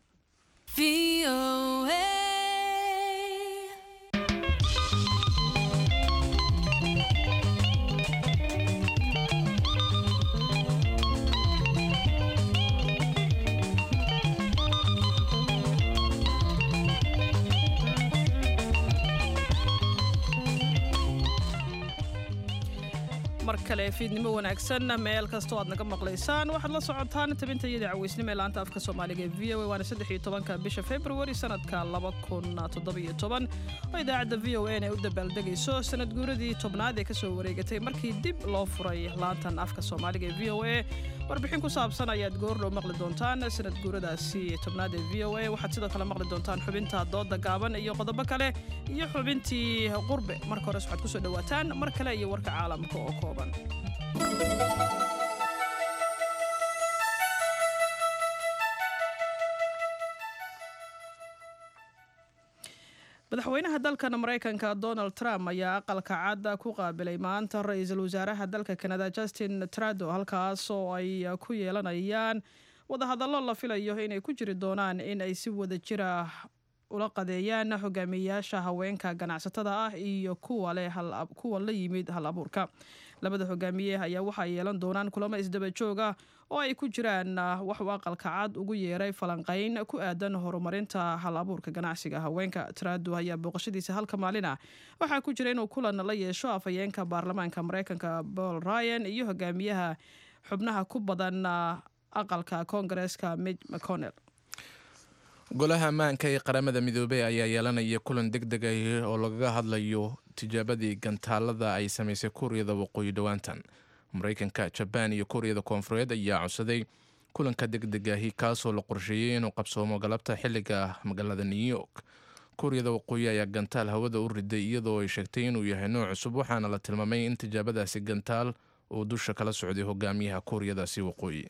mar kale fiidnimo wanaagsan meel kastoo aad naga maqlaysaan waxaad la socotaan tabinta iyada caweysnimo ee laanta afka soomaaliga ee v o a waana saddex iyo tobanka bisha februari sanadka laba kun toddobiyo toban oo idaacadda v o a ay u dabaaldegayso sanad guuradii tobnaad ee kasoo wareegatay markii dib loo furay laantan afka soomaaliga ee v o a warbixin ku saabsan ayaad goordhow maqli doontaan sanad guuradaasi tobnaad ee v o a waxaad sidoo kale maqli doontaan xubinta dooda gaaban iyo qodobo kale iyo xubintii qurbe marka hores waxaad kusoo dhawaataan mar kale iyo warka caalamka oo kooban madaxweynaha dalkan maraykanka donald trump ayaa aqalka cadda ku qaabilay maanta ra-iisul wasaaraha dalka kanada justin trado halkaas oo ay ku yeelanayaan wadahadallo la filayo inay ku jiri doonaan in ay si wada jira ula qadeeyaan hogaamiyeyaasha haweenka ganacsatada ah iyo kuwa leh kuwa la yimid hal abuurka labada hogaamiye ayaa waxay yeelan doonaan kulamo isdaba joog ah oo ay ku jiraan wax uu aqalka cad ugu yeeray falanqayn ku aadan horumarinta hal abuurka ganacsiga haweenka trado ayaa booqashadiisa halka maalin ah waxaa ku jira inuu kulan la yeesho afhayeenka baarlamaanka mareykanka paul ryan iyo hogaamiyaha xubnaha ku badan aqalka koongareeska midg mcconnell golaha ammaanka ee qaramada midoobey ayaa yeelanaya kulan deg deg ah oo lagaga hadlayo tijaabadii gantaalada ay samaysay kuuriyada waqooyi dhowaantan mareykanka jabaan iyo kuuriyada koonfureed ayaa codsaday kulanka deg deg ahi kaasoo la qorsheeyey inuu qabsoomo galabta xilliga magaalada new york kuuriyada waqooyi ayaa gantaal hawada u riday iyadoo ay sheegtay inuu yahay nooc cusub waxaana la tilmaamay in tijaabadaasi gantaal uu dusha kala socday hogaamiyaha kuuriyadaasi waqooyi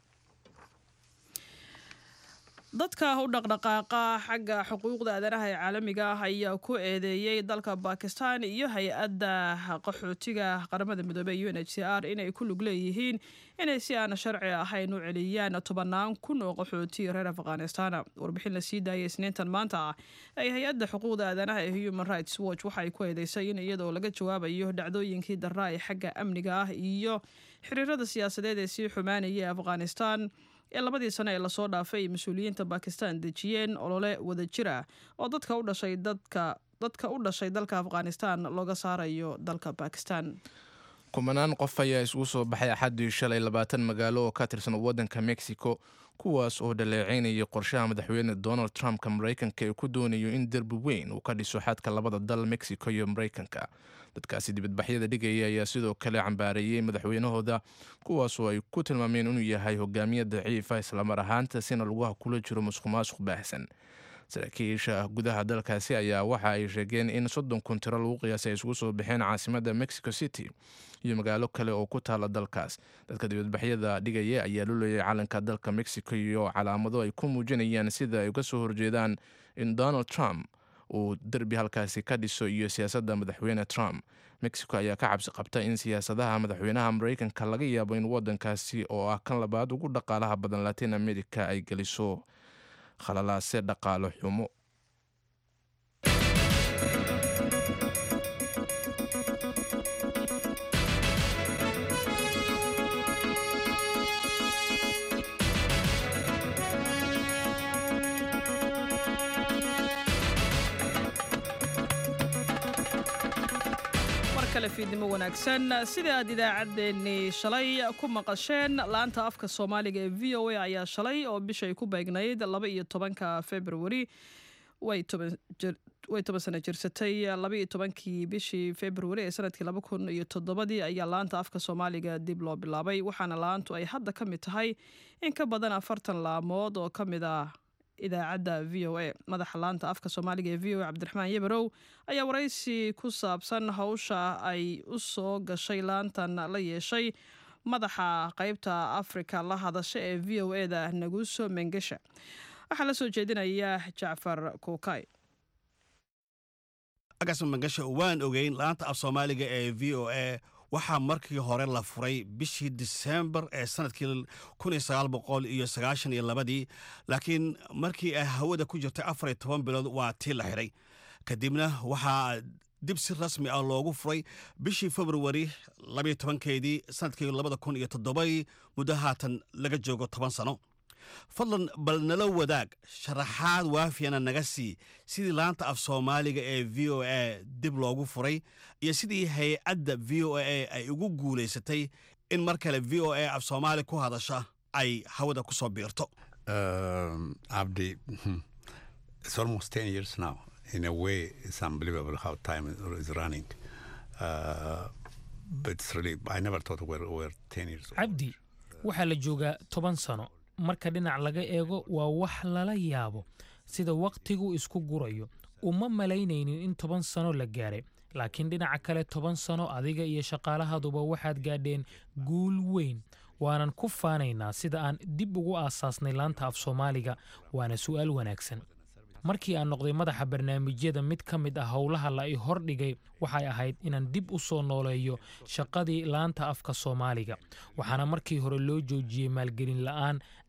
dadka u dhaqdhaqaaqa xagga xuquuqda aadanaha ee caalamiga ah ayaa ku eedeeyey dalka bakistan iyo hay-adda qaxootiga qaramada midoobey u n h c r inay ku lug leeyihiin inay si aan sharci ahayn u celiyaan tobannaan kun oo qaxooti reer afghanistan warbixin la sii daayay isniintan maanta ah ay hay-adda xuquuqda aadanaha ee human rights watch waxay ku eedeysay in iyadoo laga jawaabayo dhacdooyinkii darra ee xagga amniga ah iyo xiriirada siyaasadeed ee sii xumaanaya ee afghanistan ee labadii sane ee lasoo dhaafay ay mas-uuliyiinta bakistan dejiyeen olole wada jir ah oo dadka u dhashay dadka dadka u dhashay dalka afghanistan looga saarayo dalka bakistan kumanaan qof ayaa isugu soo baxay axaddii shalay labaatan magaalo oo ka tirsan waddanka mexico kuwaas oo dhaleeceynayay qorshaha madaxweyne donald trumpka maraykanka ee ku doonayo in derbi weyn uu ka dhiso xadka labada dal mexico iyo maraykanka dadkaasi dibadbaxyada dhigaya ayaa sidoo kale cambaareeyey madaxweynahooda kuwaasoo ay ku tilmaameen inuu yahay hogaamiye daciifa islamar ahaantaasina laguha kula jiro musuq maasuq baahsan saraakiisha gudaha dalkaasi ayaa waxa ay sheegeen in soddon kun tiro lagu qiyaasay ay isugu soo baxeen caasimadda mexico city iyo magaalo kale oo ku taala dalkaas dadka dibadbaxyada dhigaya ayaa lulayay calanka dalka mexico iyo calaamado ay ku muujinayaan sida ay uga soo horjeedaan in donald trump uu derbi halkaasi ka dhiso iyo siyaasadda madaxweyne trump mexico ayaa ka cabsi qabta in siyaasadaha madaxweynaha maraykanka laga yaabo in waddankaasi oo ah kan labaad ugu dhaqaalaha badan latin america ay geliso khalalaase dhaqaalo xumo kale fiidnimo wanaagsan sida aad idaacaddeenni shalay ku maqasheen laanta afka soomaaliga ee v o a ayaa shalay oo bishay ku beegnayd laba iyo tobanka februari way toban sano jirsatay laba iyo tobankii bishii februari ee sanadkii laba kun iyo toddobadii ayaa laanta afka soomaaliga dib loo bilaabay waxaana laantu ay hadda ka mid tahay in ka badan afartan laamood oo ka mid ah idaacadda v o a madaxa laanta afka soomaaliga ee v o a cabdiraxmaan yebarow ayaa waraysi ku saabsan hawsha ay u soo gashay laantan la yeeshay madaxa qeybta afrika la hadasha ee v o e da naguso mengesha waxaa la soo jeedinaya jacfar kuukay agaasma mangasha waan ogeyn laanta af soomaaliga ee v o a waxaa markii hore la furay bishii disembar ee sanadkii iyo labadii laakiin markii ay hawada ku jirtay afar iyo toban bilood waa tii la xidhay kadibna waxaa dib si rasmi ah loogu furay bishii februari labayo tobankeedii sanadkii labada kun iyo toddobadii muddo haatan laga joogo toban sano fadlan bal nala wadaag sharaxaad waafiyana naga sii sidii laanta af soomaaliga ee v o a dib loogu furay iyo sidii hay-adda v o a ay ugu guulaysatay in mar kale v o a af soomaali ku hadasha ay hawada ku soo biirto Um, Abdi, it's almost 10 years now. In a way, it's unbelievable how time is- is running. Uh, but it's really, I never thought we're, we're 10 years old. cabdi waxaa la joogaa toban sano marka dhinac laga eego waa wax lala yaabo sida wakhtigu isku gurayo uma malaynaynin in toban sano la gaaray laakiin dhinaca kale toban sano adiga iyo shaqaalahaduba waxaad gaadheen guul weyn waanan ku faanaynaa sida aan dib ugu aasaasnay laanta af soomaaliga waana su'aal wanaagsan markii aan noqday madaxa barnaamijyada mid ka mid ah howlaha la i hordhigay waxay ahayd inaan dib u soo nooleeyo shaqadii laanta afka soomaaliga waxaana markii hore loo joojiyey maalgelin la'aan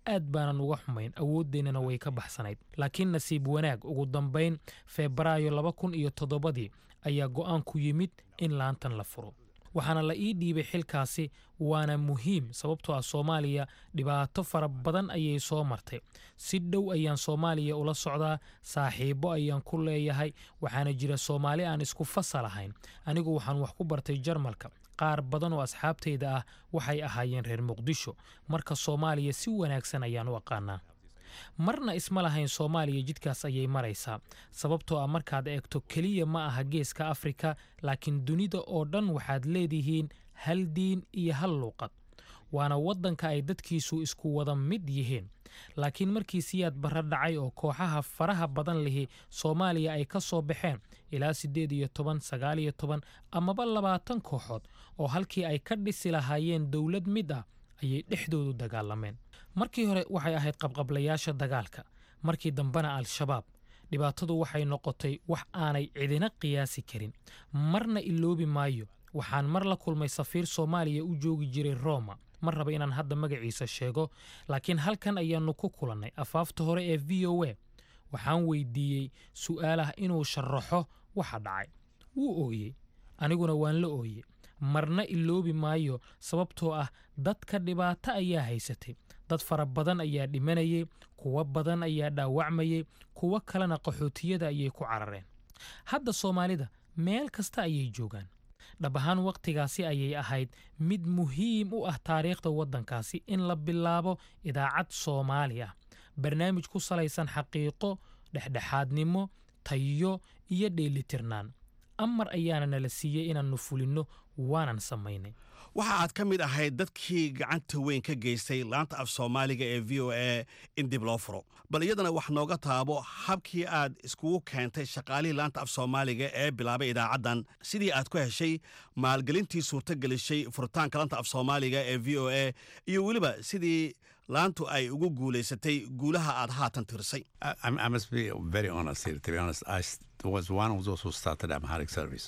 aad baanan uga xumayn awooddeennana way ka baxsanayd laakiin nasiib wanaag ugu dambayn febraayo laba kun iyo toddobadii ayaa go'aanku yimid in laantan la furo waxaana la ii dhiibay xilkaasi waana muhiim sababtoo ah soomaaliya dhibaato fara badan ayay soo martay si dhow ayaan soomaaliya ula socdaa saaxiibbo ayaan ku leeyahay waxaana jira soomaali aan isku fasal ahayn anigu waxaan wax ku bartay jarmalka qaar badan oo asxaabtayda ah waxay ahaayeen reer muqdisho marka soomaaliya si wanaagsan ayaan u aqaanaa marna isma lahayn soomaaliya jidkaas ayay maraysaa sababtoo ah markaad eegto keliya ma aha geeska afrika laakiin dunida oo dhan waxaad leedihiin hal diin iyo hal luuqad waana waddanka ay dadkiisu isku wada mid yihiin laakiin markii siyaad barra dhacay oo kooxaha faraha badan lihi soomaaliya ay ka soo baxeen ilaa siddeed iyo toban sagaal iyo toban amaba labaatan kooxood oo halkii ay ka dhisi lahaayeen dowlad mid ah ayay dhexdoodu dagaalameen markii hore waxay ahayd qabqablayaasha dagaalka markii dambena al-shabaab dhibaatadu waxay noqotay wax aanay cidina qiyaasi karin marna iloobi maayo waxaan mar la kulmay safiir soomaaliya u joogi jiray roma ma raba inaan hadda magaciisa sheego laakiin halkan ayaannu ku kulannay afaafta hore ee v o a waxaan weydiiyey su'aalah inuu sharaxo waxa dhacay wuu ooyey aniguna waan la ooyey marna iloobi maayo sababtoo ah dadka dhibaato ayaa haysatay dad fara badan ayaa dhimanayay kuwo badan ayaa dhaawacmayay kuwo kalena qaxootiyada ayay ku carareen hadda soomaalida meel kasta ayay joogaan dhab ahaan wakhtigaasi ayay ahayd mid muhiim u ah taariikhda waddankaasi in la bilaabo idaacad soomaali ah barnaamij ku salaysan xaqiiqo dhexdhexaadnimo tayo iyo dheelitirnaan amar ayaana nala siiyey inaannu fulinno waanan samaynay waxa aad ka mid ahayd dadkii gacanta weyn ka geystay laanta af soomaaliga ee v o a in dib loo furo bal iyadana wax nooga taabo habkii aad iskugu keentay shaqaalihii laanta af soomaaliga ee bilaabay idaacaddan sidii aad ku heshay maalgelintii suurto gelishay furitaanka laanta af soomaaliga ee v o a iyo weliba sidii laantu ay ugu guulaysatay guulaha aad haatan tirsay I, I must be very honest here. To be honest, I s- was one of those who started Amharic service.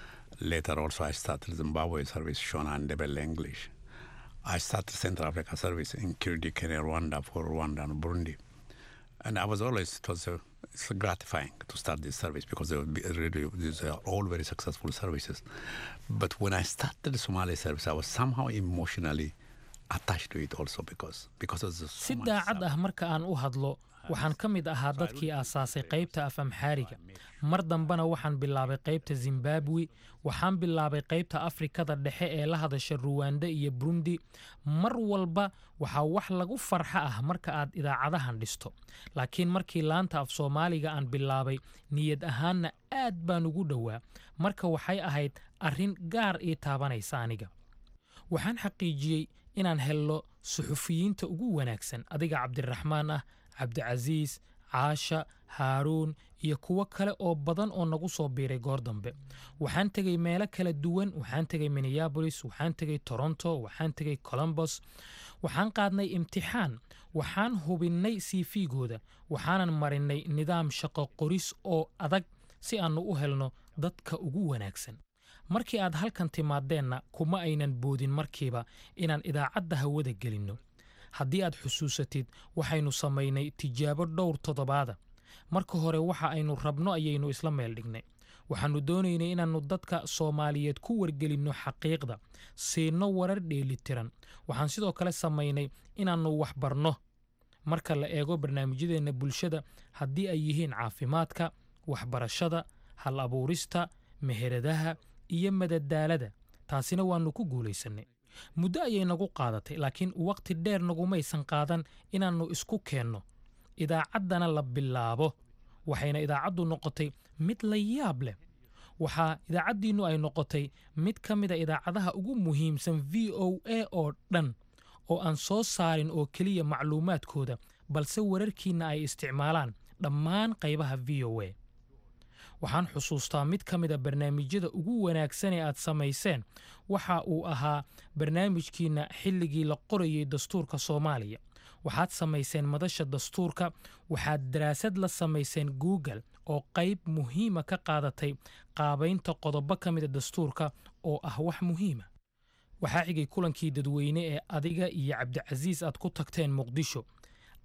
Later, also, I started Zimbabwe service, Shona and Ndebele English. I started Central Africa service in Kirdi, Kenya, Rwanda, for Rwanda and Burundi. And I was always, it was uh, it's gratifying to start this service because they were be- really, these are all very successful services. But when I started the Somali service, I was somehow emotionally attached to it also because, because of the si daacad ah marka aan u hadlo waxaan ka mid ahaa dadkii aasaasay qaybta af amxaariga mar dambena waxaan bilaabay qaybta zimbabwe waxaan bilaabay qaybta afrikada dhexe ee la hadasha ruwanda iyo burundi mar walba waxaa wax lagu farxa ah marka aad idaacadahan dhisto laakiin markii laanta af soomaaliga aan bilaabay niyad ahaanna aad baan ugu dhowaa marka waxay ahayd arrin gaar ii taabanaysa aniga waxaan xaqiijiyey inaan helno suxufiyiinta ugu wanaagsan adiga cabdiraxmaan ah cabdicasiis caasha haaruun iyo kuwo kale oo badan oo nagu soo biiray goor dambe waxaan tegey meelo kala duwan waxaan tegey minneabolis waxaan tegey toronto waxaan tegey colombos waxaan qaadnay imtixaan waxaan hubinnay cv-gooda waxaanan marinnay nidaam shaqo qoris oo adag si aannu u helno dadka ugu wanaagsan markii aad halkan timaadeenna kuma aynan boodin markiiba inaan idaacadda hawada gelinno haddii aad xusuusatid waxaynu samaynay tijaabo dhowr toddobaada marka hore waxa aynu rabno ayaynu isla meel dhignay waxaannu doonaynay inaannu dadka soomaaliyeed ku wargelinno xaqiiqda siinno warar dheelitiran waxaan sidoo kale samaynay inaannu wax barno marka la eego barnaamijyadeenna bulshada haddii ay yihiin caafimaadka waxbarashada hal abuurista meheradaha iyo madadaalada taasina waannu ku guulaysannay muddo ayay nagu qaadatay laakiin wakhti dheer nagumaysan qaadan inaannu isku keenno idaacaddana la bilaabo waxayna idaacaddu noqotay mid la yaab leh waxaa idaacaddiinnu ay noqotay mid ka mida idaacadaha ugu muhiimsan v o a oo dhan oo aan soo saarin oo keliya macluumaadkooda balse wararkiinna ay isticmaalaan dhammaan qaybaha v o a waxaan xusuustaa mid ka mida barnaamijyada ugu wanaagsan ee aad samayseen waxa uu ahaa barnaamijkiinna xilligii la qorayey dastuurka soomaaliya waxaad samayseen madasha dastuurka waxaad daraasad la samayseen google oo qayb muhiima ka qaadatay qaabaynta qodobo ka mida dastuurka oo ah wax muhiima waxaa xigay kulankii dadweyne ee adiga iyo cabdicasiis aad ku tagteen muqdisho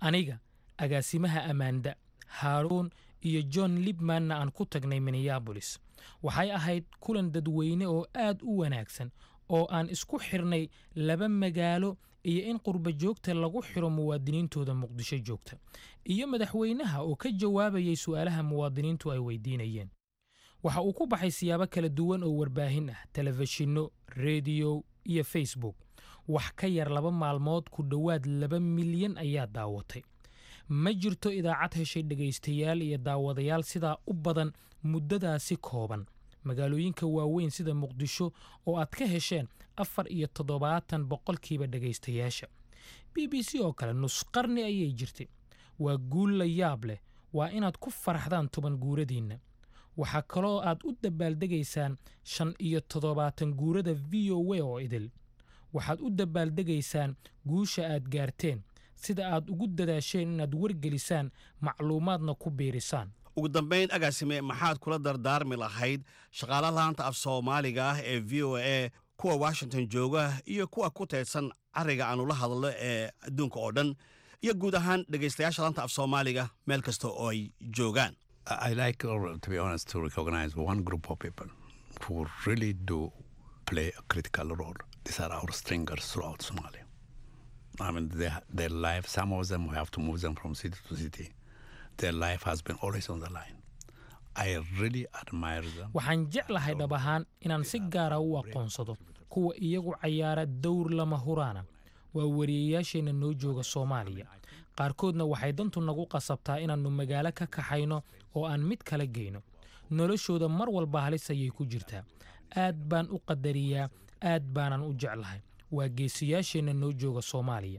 aniga agaasimaha ammaanda haaruun iyo john libmanna aan ku tagnay minneabolis waxay ahayd kulan dadweyne oo aad u wanaagsan oo aan isku xirnay laba magaalo iyo in qurba joogta lagu xiro muwaadiniintooda muqdisho joogta iyo madaxweynaha oo ka jawaabayay su'aalaha muwaadiniintu ay weydiinayeen waxa uu ku baxay siyaabo kala duwan oo warbaahin ah telefishinno rediyo iyo facebook wax ka yar laba maalmood ku dhowaad laba milyan ayaa daawatay ma jirto idaacad heshay dhegaystayaal iyo daawadayaal sidaa u badan muddadaasi kooban magaalooyinka waaweyn sida muqdisho oo aad ka hesheen afar iyo toddobaatan boqolkiiba dhegaystayaasha b b c oo kale nus qarni ayay jirtay waa guul la yaab leh waa inaad ku faraxdaan toban guuradiinna waxaa kaloo aad u dabaaldegaysaan shan iyo toddobaatan guurada v o a oo idil waxaad u dabaaldegaysaan guusha aad gaarteen sida aad ugu dadaasheen inaad wargelisaan macluumaadna ku biirisaan ugu dambayn agaasime maxaad kula dardaarmi lahayd shaqaala laanta af soomaaliga ah ee v o a kuwa washington jooga iyo kuwa ku teedsan cariga aanu la hadlo ee adduunka oo dhan iyo guud ahaan dhegaystayaasha laanta af soomaaliga meel kasta oo ay joogaan I like, or to be honest, to recognize one group of people who really do play a critical role. These are our stringers throughout Somalia. I mean, their, their life, some of them we have to move them from city to city. Their life has been always on the line. I really admire them. waxaan jeclahay dhab ahaan inaan si gaara u aqoonsado kuwa iyagu cayaara dowr lama huraana waa wariyayaasheenna noo jooga soomaaliya qaarkoodna waxay dantu nagu qasabtaa inaannu magaalo ka kaxayno oo aan mid kala geyno noloshooda mar walba halis ayay ku jirtaa aad baan u qadariyaa aad baanan u jeclahay waa geesiyaasheenna noo jooga soomaaliya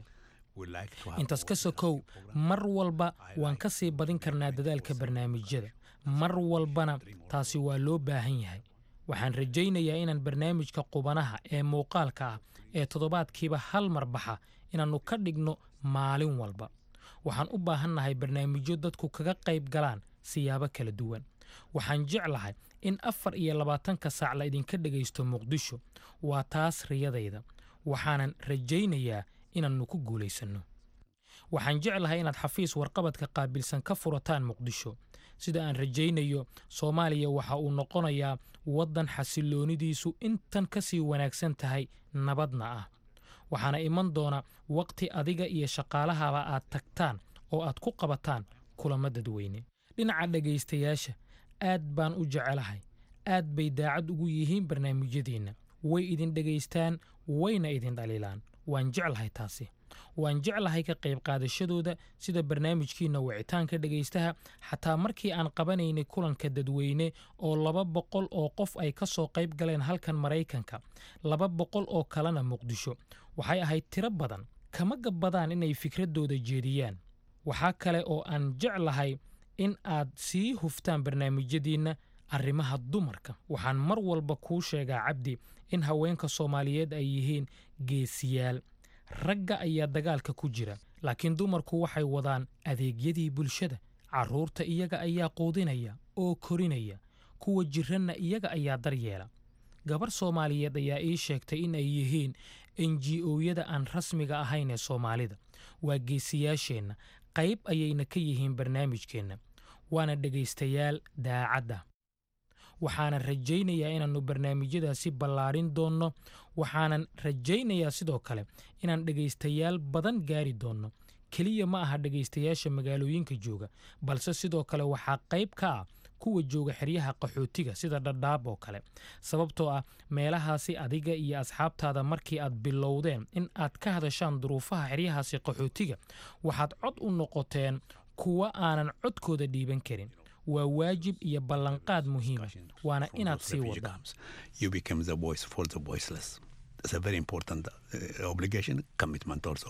intaas ka sokow mar walba waan ka sii badin karnaa dadaalka barnaamijyada mar walbana taasi waa loo baahan yahay waxaan rajaynayaa inaan barnaamijka qubanaha ee muuqaalka ah ee toddobaadkiiba hal mar baxa inaannu ka dhigno maalin walba waxaan u baahannahay barnaamijyo dadku kaga qayb galaan siyaabo kala duwan waxaan jeclahay in afar iyo labaatanka saac la idinka dhegaysto muqdisho waa taas riyadayda waxaanan rajaynayaa inaannu ku guulaysanno waxaan jeclahay inaad xafiis warqabadka qaabilsan ka furataan muqdisho sida aan rajaynayo soomaaliya waxa uu noqonayaa waddan xasilloonidiisu intan ka sii wanaagsan tahay nabadna ah waxaana iman doona wakhti adiga iyo shaqaalahaba aad tagtaan oo aad ku qabataan kulamo dadweyne dhinaca dhegaystayaasha aad baan u jecelahay aad bay daacad ugu yihiin barnaamijyadeenna way idin dhegaystaan wayna idin dhaliilaan waan jeclahay taasi waan jeclahay ka qayb qaadashadooda sida barnaamijkiinna wicitaanka dhegaystaha xataa markii aan qabanaynay kulanka dadweyne oo laba boqol oo qof ay ka soo qayb galeen halkan maraykanka laba boqol oo kalena muqdisho waxay ahayd tiro badan kama gabbadaan inay fikraddooda jeediyaan waxaa kale oo aan jeclahay in aad sii huftaan barnaamijyadiinna arrimaha dumarka waxaan mar walba kuu sheegaa cabdi in haweenka soomaaliyeed ay yihiin geesiyaal ragga ayaa dagaalka ku jira laakiin dumarku waxay wadaan adeegyadii bulshada carruurta iyaga ayaa quudinaya oo korinaya kuwa jiranna iyaga ayaa daryeela gabar soomaaliyeed ayaa ii sheegtay in ay yihiin enji oyada aan rasmiga ahayn ee soomaalida waa geesiyaasheenna qayb ayayna ka yihiin barnaamijkeenna waana dhegaystayaal daacadda waxaanan rajaynayaa inaannu barnaamijyadaasi ballaarin doonno waxaanan rajaynayaa sidoo kale inaan dhegaystayaal badan gaari doonno keliya ma aha dhegaystayaasha magaalooyinka jooga balse sidoo kale waxaa qayb ka ah kuwa jooga xeryaha qaxootiga sida dhadhaab oo kale sababtoo ah meelahaasi adiga iyo asxaabtaada markii aad bilowdeen in aad ka hadashaan duruufaha xeryahaasi qaxootiga waxaad cod u noqoteen kuwa aanan codkooda dhiiban karin waa waajib iyo ballanqaad muhiima waana inaad sii wadaan You become the voice for the voiceless. It's a very important uh, obligation, commitment also.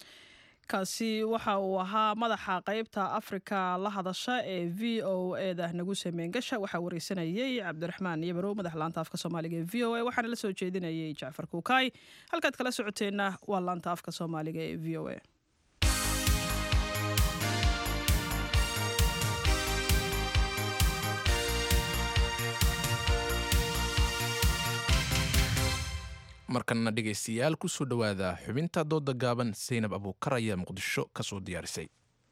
kaasi waxa uu ahaa madaxa qaybta afrika la hadasha ee v o eda nagu sameyn gasha waxaa wareysanayey cabdiraxmaan yabarow madax laanta afka soomaaliga ee v o a waxaana la soo jeedinayay jacfar kuukaay halkaad kala socoteenna waa laanta afka soomaaliga ee v o a markanna dhegaystayaal kusoo dhowaada xubinta dooda gaaban saynab abuukar ayaa muqdisho ka soo diyaarisay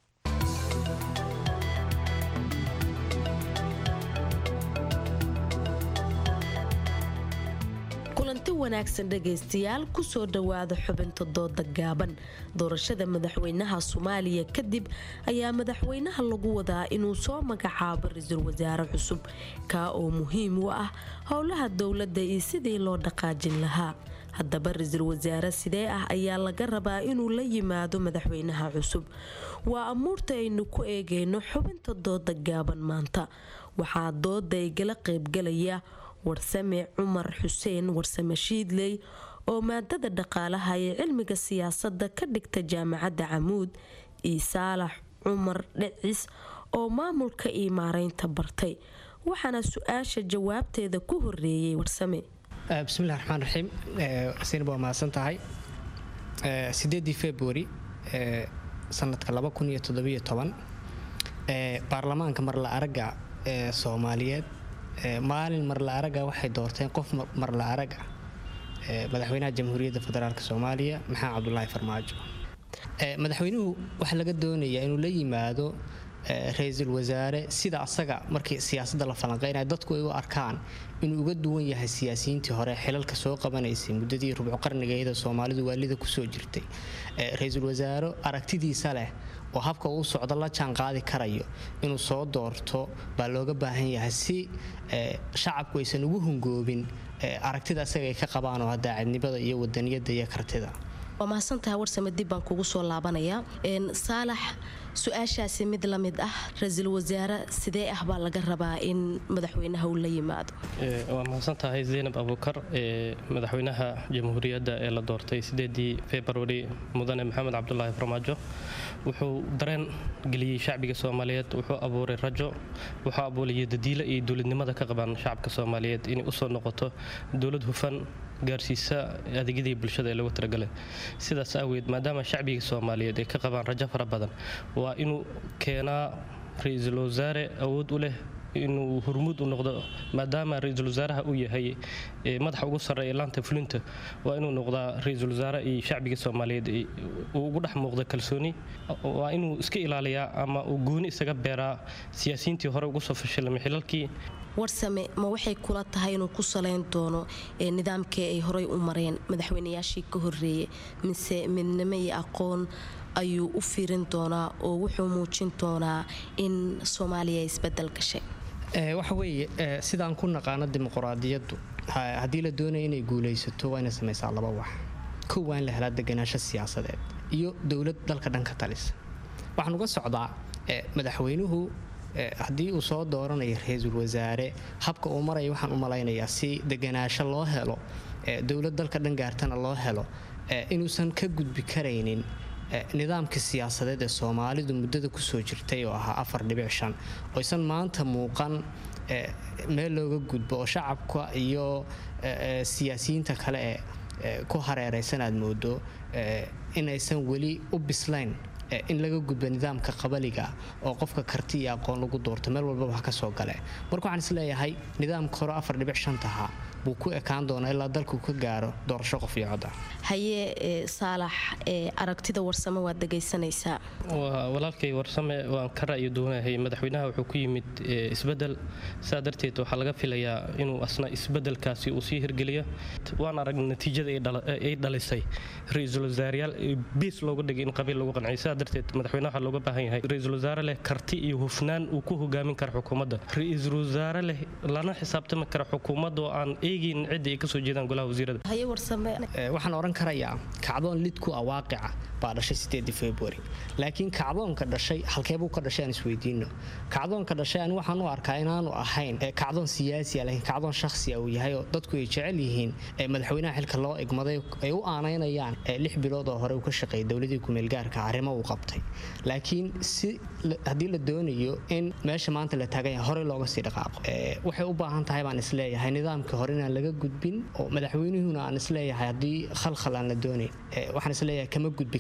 kulanti wanaagsan dhegaystayaal kusoo dhowaada xubinta dooda gaaban doorashada madaxweynaha soomaaliya kadib ayaa madaxweynaha lagu wadaa inuu soo magacaabo ra-iisul wasaare cusub kaa oo muhiim u ah howlaha dowladda iyo sidii loo dhaqaajin lahaa haddaba ra-iisul wasaare sidee ah ayaa laga rabaa inuu la yimaado madaxweynaha cusub waa amuurta aynu ku eegayno xubinta dooda gaaban maanta waxaa dooda igala qaybgalaya warsame cumar xuseen warsame shiidley oo maadada dhaqaalaha ee cilmiga siyaasadda ka dhigta jaamacadda camuud iyo saalax cumar dhecis oo maamulka iyo maareynta bartay waxaana su-aasha jawaabteeda ku horeeyey warsame bismillahi raxmaan raxiim sinab waa mahadsan tahay sideedii februari sanadka baarlamaanka marla araga ee soomaaliyeed maalin marla araga waxay doorteen qof marla araga madaxweynaha jamhuuriyadda federaalk soomaaliya maxamed cabdulaahi farmaajo madaxweynuhu waxaa laga doonayaa inuu la yimaado ra-iisul wasaare sida asaga markii siyaasadda la falanqeynaya dadku ay u arkaan inuu uga duwan yahay siyaasiyiintii hore xilalka soo qabanaysay muddadii rubco qarnigeeda soomaalidu waalida kusoo jirtay ra-iisul wasaare aragtidiisa leh oo habka uu socdo la jaan qaadi karayo inuu soo doorto baa looga baahan yahay si shacabku aysan ugu hungoobin aragtida asaga ay ka qabaan oo daacadnimada iyo wadaniyada iyo kartida waa mahadsantahay warsame dib baan kugu soo laabanayaa saalax su-aashaasi mid la mid ah ra-iisul wasaare sidee ah baa laga rabaa in madaxweynaha uu la yimaado waa mahadsan tahay zaynab abuukar madaxweynaha jamhuuriyadda ee la doortay sideedii februari mudane maxamed cabdulaahi farmaajo wuxuu dareen geliyey shacbiga soomaaliyeed wuxuu abuuray rajo wuxuu abuurayay dadiilo iyo dowladnimada ka qabaan shacabka soomaaliyeed inay usoo noqoto dowlad hufan gaarsiisa adeegyadii bulshada ee lagu talagalay sidaas aaweed maadaama shacbiga soomaaliyeed ay ka qabaan rajo fara badan waa inuu keenaa ra-iisul wasaare awood u leh inuu hormuud u noqdo maadaama ra-iisul wasaaraha uu yahay madaxa ugu sarreeya laanta fulinta waa inuu noqdaa ra-iisul wasaare iyo shacbiga soomaaliyeed uu ugu dhex muuqda kalsooni waa inuu iska ilaaliyaa ama uu gooni isaga beeraa siyaasiyiintii hore ugu soo fashilmay xilalkii warsame ma waxay kula tahay inuu ku saleyn doono nidaamkii ay horey u mareen madaxweynayaashii ka horeeyey mise midnimo iyo aqoon ayuu u fiirin doonaa oo wuxuu muujin doonaa in soomaaliya isbedel gashay waxa weeye sidaan ku naqaano dimuquraadiyaddu haddii la doonaya inay guulaysato waa inay samaysaa laba wax kow waa in la helaa deganaansho siyaasadeed iyo dowlad dalka dhanka talisa waxaan uga socdaa madaxweynuhu haddii uu soo dooranayo ra-iisul wasaare habka uu maraya waxaan u malaynayaa si deganaasho loo helo dowlad dalka dhan gaartana loo helo inuusan ka gudbi karaynin nidaamka siyaasadeed ee soomaalidu muddada kusoo jirtay oo ahaa afar dhibic shan oysan maanta muuqan meel looga gudbo oo shacabka iyo siyaasiyiinta kale ee ku hareeraysan aad moodo inaysan weli u bislayn in laga gudbo nidaamka qabaliga oo qofka karti iyo aqoon lagu doorto meel walbaba ha ka soo gale marka waxaan isleeyahay nidaamka hore afar dhibic shantaha buu ku ekaan doonaa ilaa dalku ka gaaro doorasho qof iyo coda haye saalax aragtida warsame waad dhegaysanaysaa walaalkay warsame waan ka ra'yi doonahay madaxweynaha wuxuu ku yimid isbedel saa darteed waxaa laga filayaa inuu asna isbedelkaasi uu sii hirgeliyo waan arag natiijada ay dhalisay ra-iisul wasaarayaal biis looga dhigay in qabiil lagu qanciyo saa darteed madaxweynaha waxaa looga baahan yahay ra-iisul wasaare leh karti iyo hufnaan uu ku hogaamin kara xukuumadda ra-iisul wasaare leh lana xisaabtami kara xukuumadda oo aan eegin cidda ay kasoo jeedaan golaha wasiirada waxaan oran karayaa kacdoon lid ku ah waaqica baa dhashay sideedii februari laakiin kacdoonka dhashay halkeebuu ka dhashay aan isweydiino kacdoonka dhashay ani waxaan u arkaa inaanu ahayn kacdoon siyaasi laakiin kacdoon shakhsia uu yahay oo dadku ay jecel yihiin madaxweynaha xilka loo egmaday ay u aanaynayaan lix bilood oo hore uu ka shaqeeyay dowladii kumeelgaarka arrimo uu qabtay laakiin si haddii la doonayo in meesha maanta la taagan yahay horey looga sii dhaqaaqo waxay u baahan tahay baan isleeyahay nidaamkii hore inaan laga gudbin oo madaxweynuhuna aan isleeyahay haddii khalkhal aan la doonayn waxaan isleeyahay kama gudbi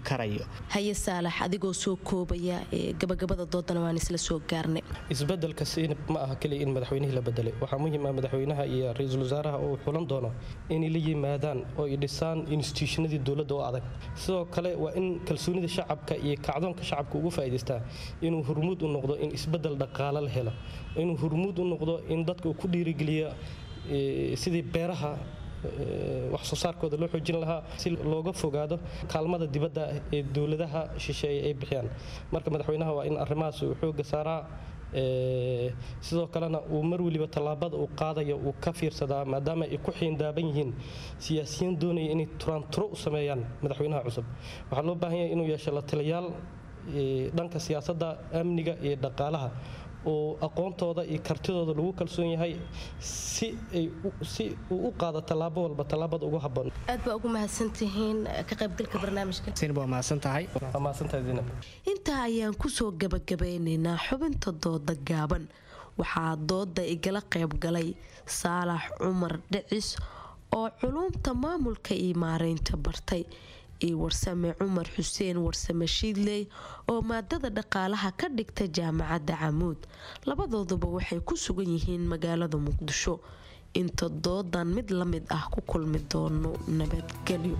karayo haye saalax adigoo soo koobaya gabagabada doodana waan isla soo gaarnay isbedelka siinab ma aha keliya in madaxweynihii la bedelay waxaa muhiim ah madaxweynaha iyo ra-iisul wasaaraha uu xulan doono inay la yimaadaan oo ay dhisaan institutionadii dowladda oo adag sidoo kale waa in kalsoonida shacabka iyo kacdoonka shacabka ugu faa'iidaystaa inuu hurmuud u noqdo in isbedel dhaqaale la helo inuu hurmuud u noqdo in dadka uu ku dhiirigeliyo sidii beeraha wax soo saarkooda loo xoojin lahaa si looga fogaado kaalmada dibadda ee dowladaha shisheeye ay bixiyaan marka madaxweynaha waa in arrimahaas uu xooga saaraa sidoo kalena uu mar weliba tallaabada uu qaadayo uu ka fiirsadaa maadaama ay ku xiindaaban yihiin siyaasiyiin doonaya inay turaanturo u sameeyaan madaxweynaha cusub waxaa loo baahan yahay inuu yeesho la taliyaal dhanka siyaasadda amniga iyo dhaqaalaha oo aqoontooda iyo kartidooda lagu kalsoon yahay si ay si uu u qaado tallaabo walba tallaabada ugu habboon aad baa ugu mahadsantihiin ka qaybgalka barnaamijka sinab waa mahadsantahay waa mahadsantahay zinab intaa ayaan kusoo gabagabeynaynaa xubinta dooda gaaban waxaa dooda igala qayb galay saalax cumar dhicis oo culuumta maamulka iyo maareynta bartay iyo warsame cumar xuseen warsame shiidley oo maadada dhaqaalaha ka dhigta jaamacadda camuud labadooduba waxay ku sugan yihiin magaalada muqdisho inta doodan mid la mid ah ku kulmi doono nabadgelyo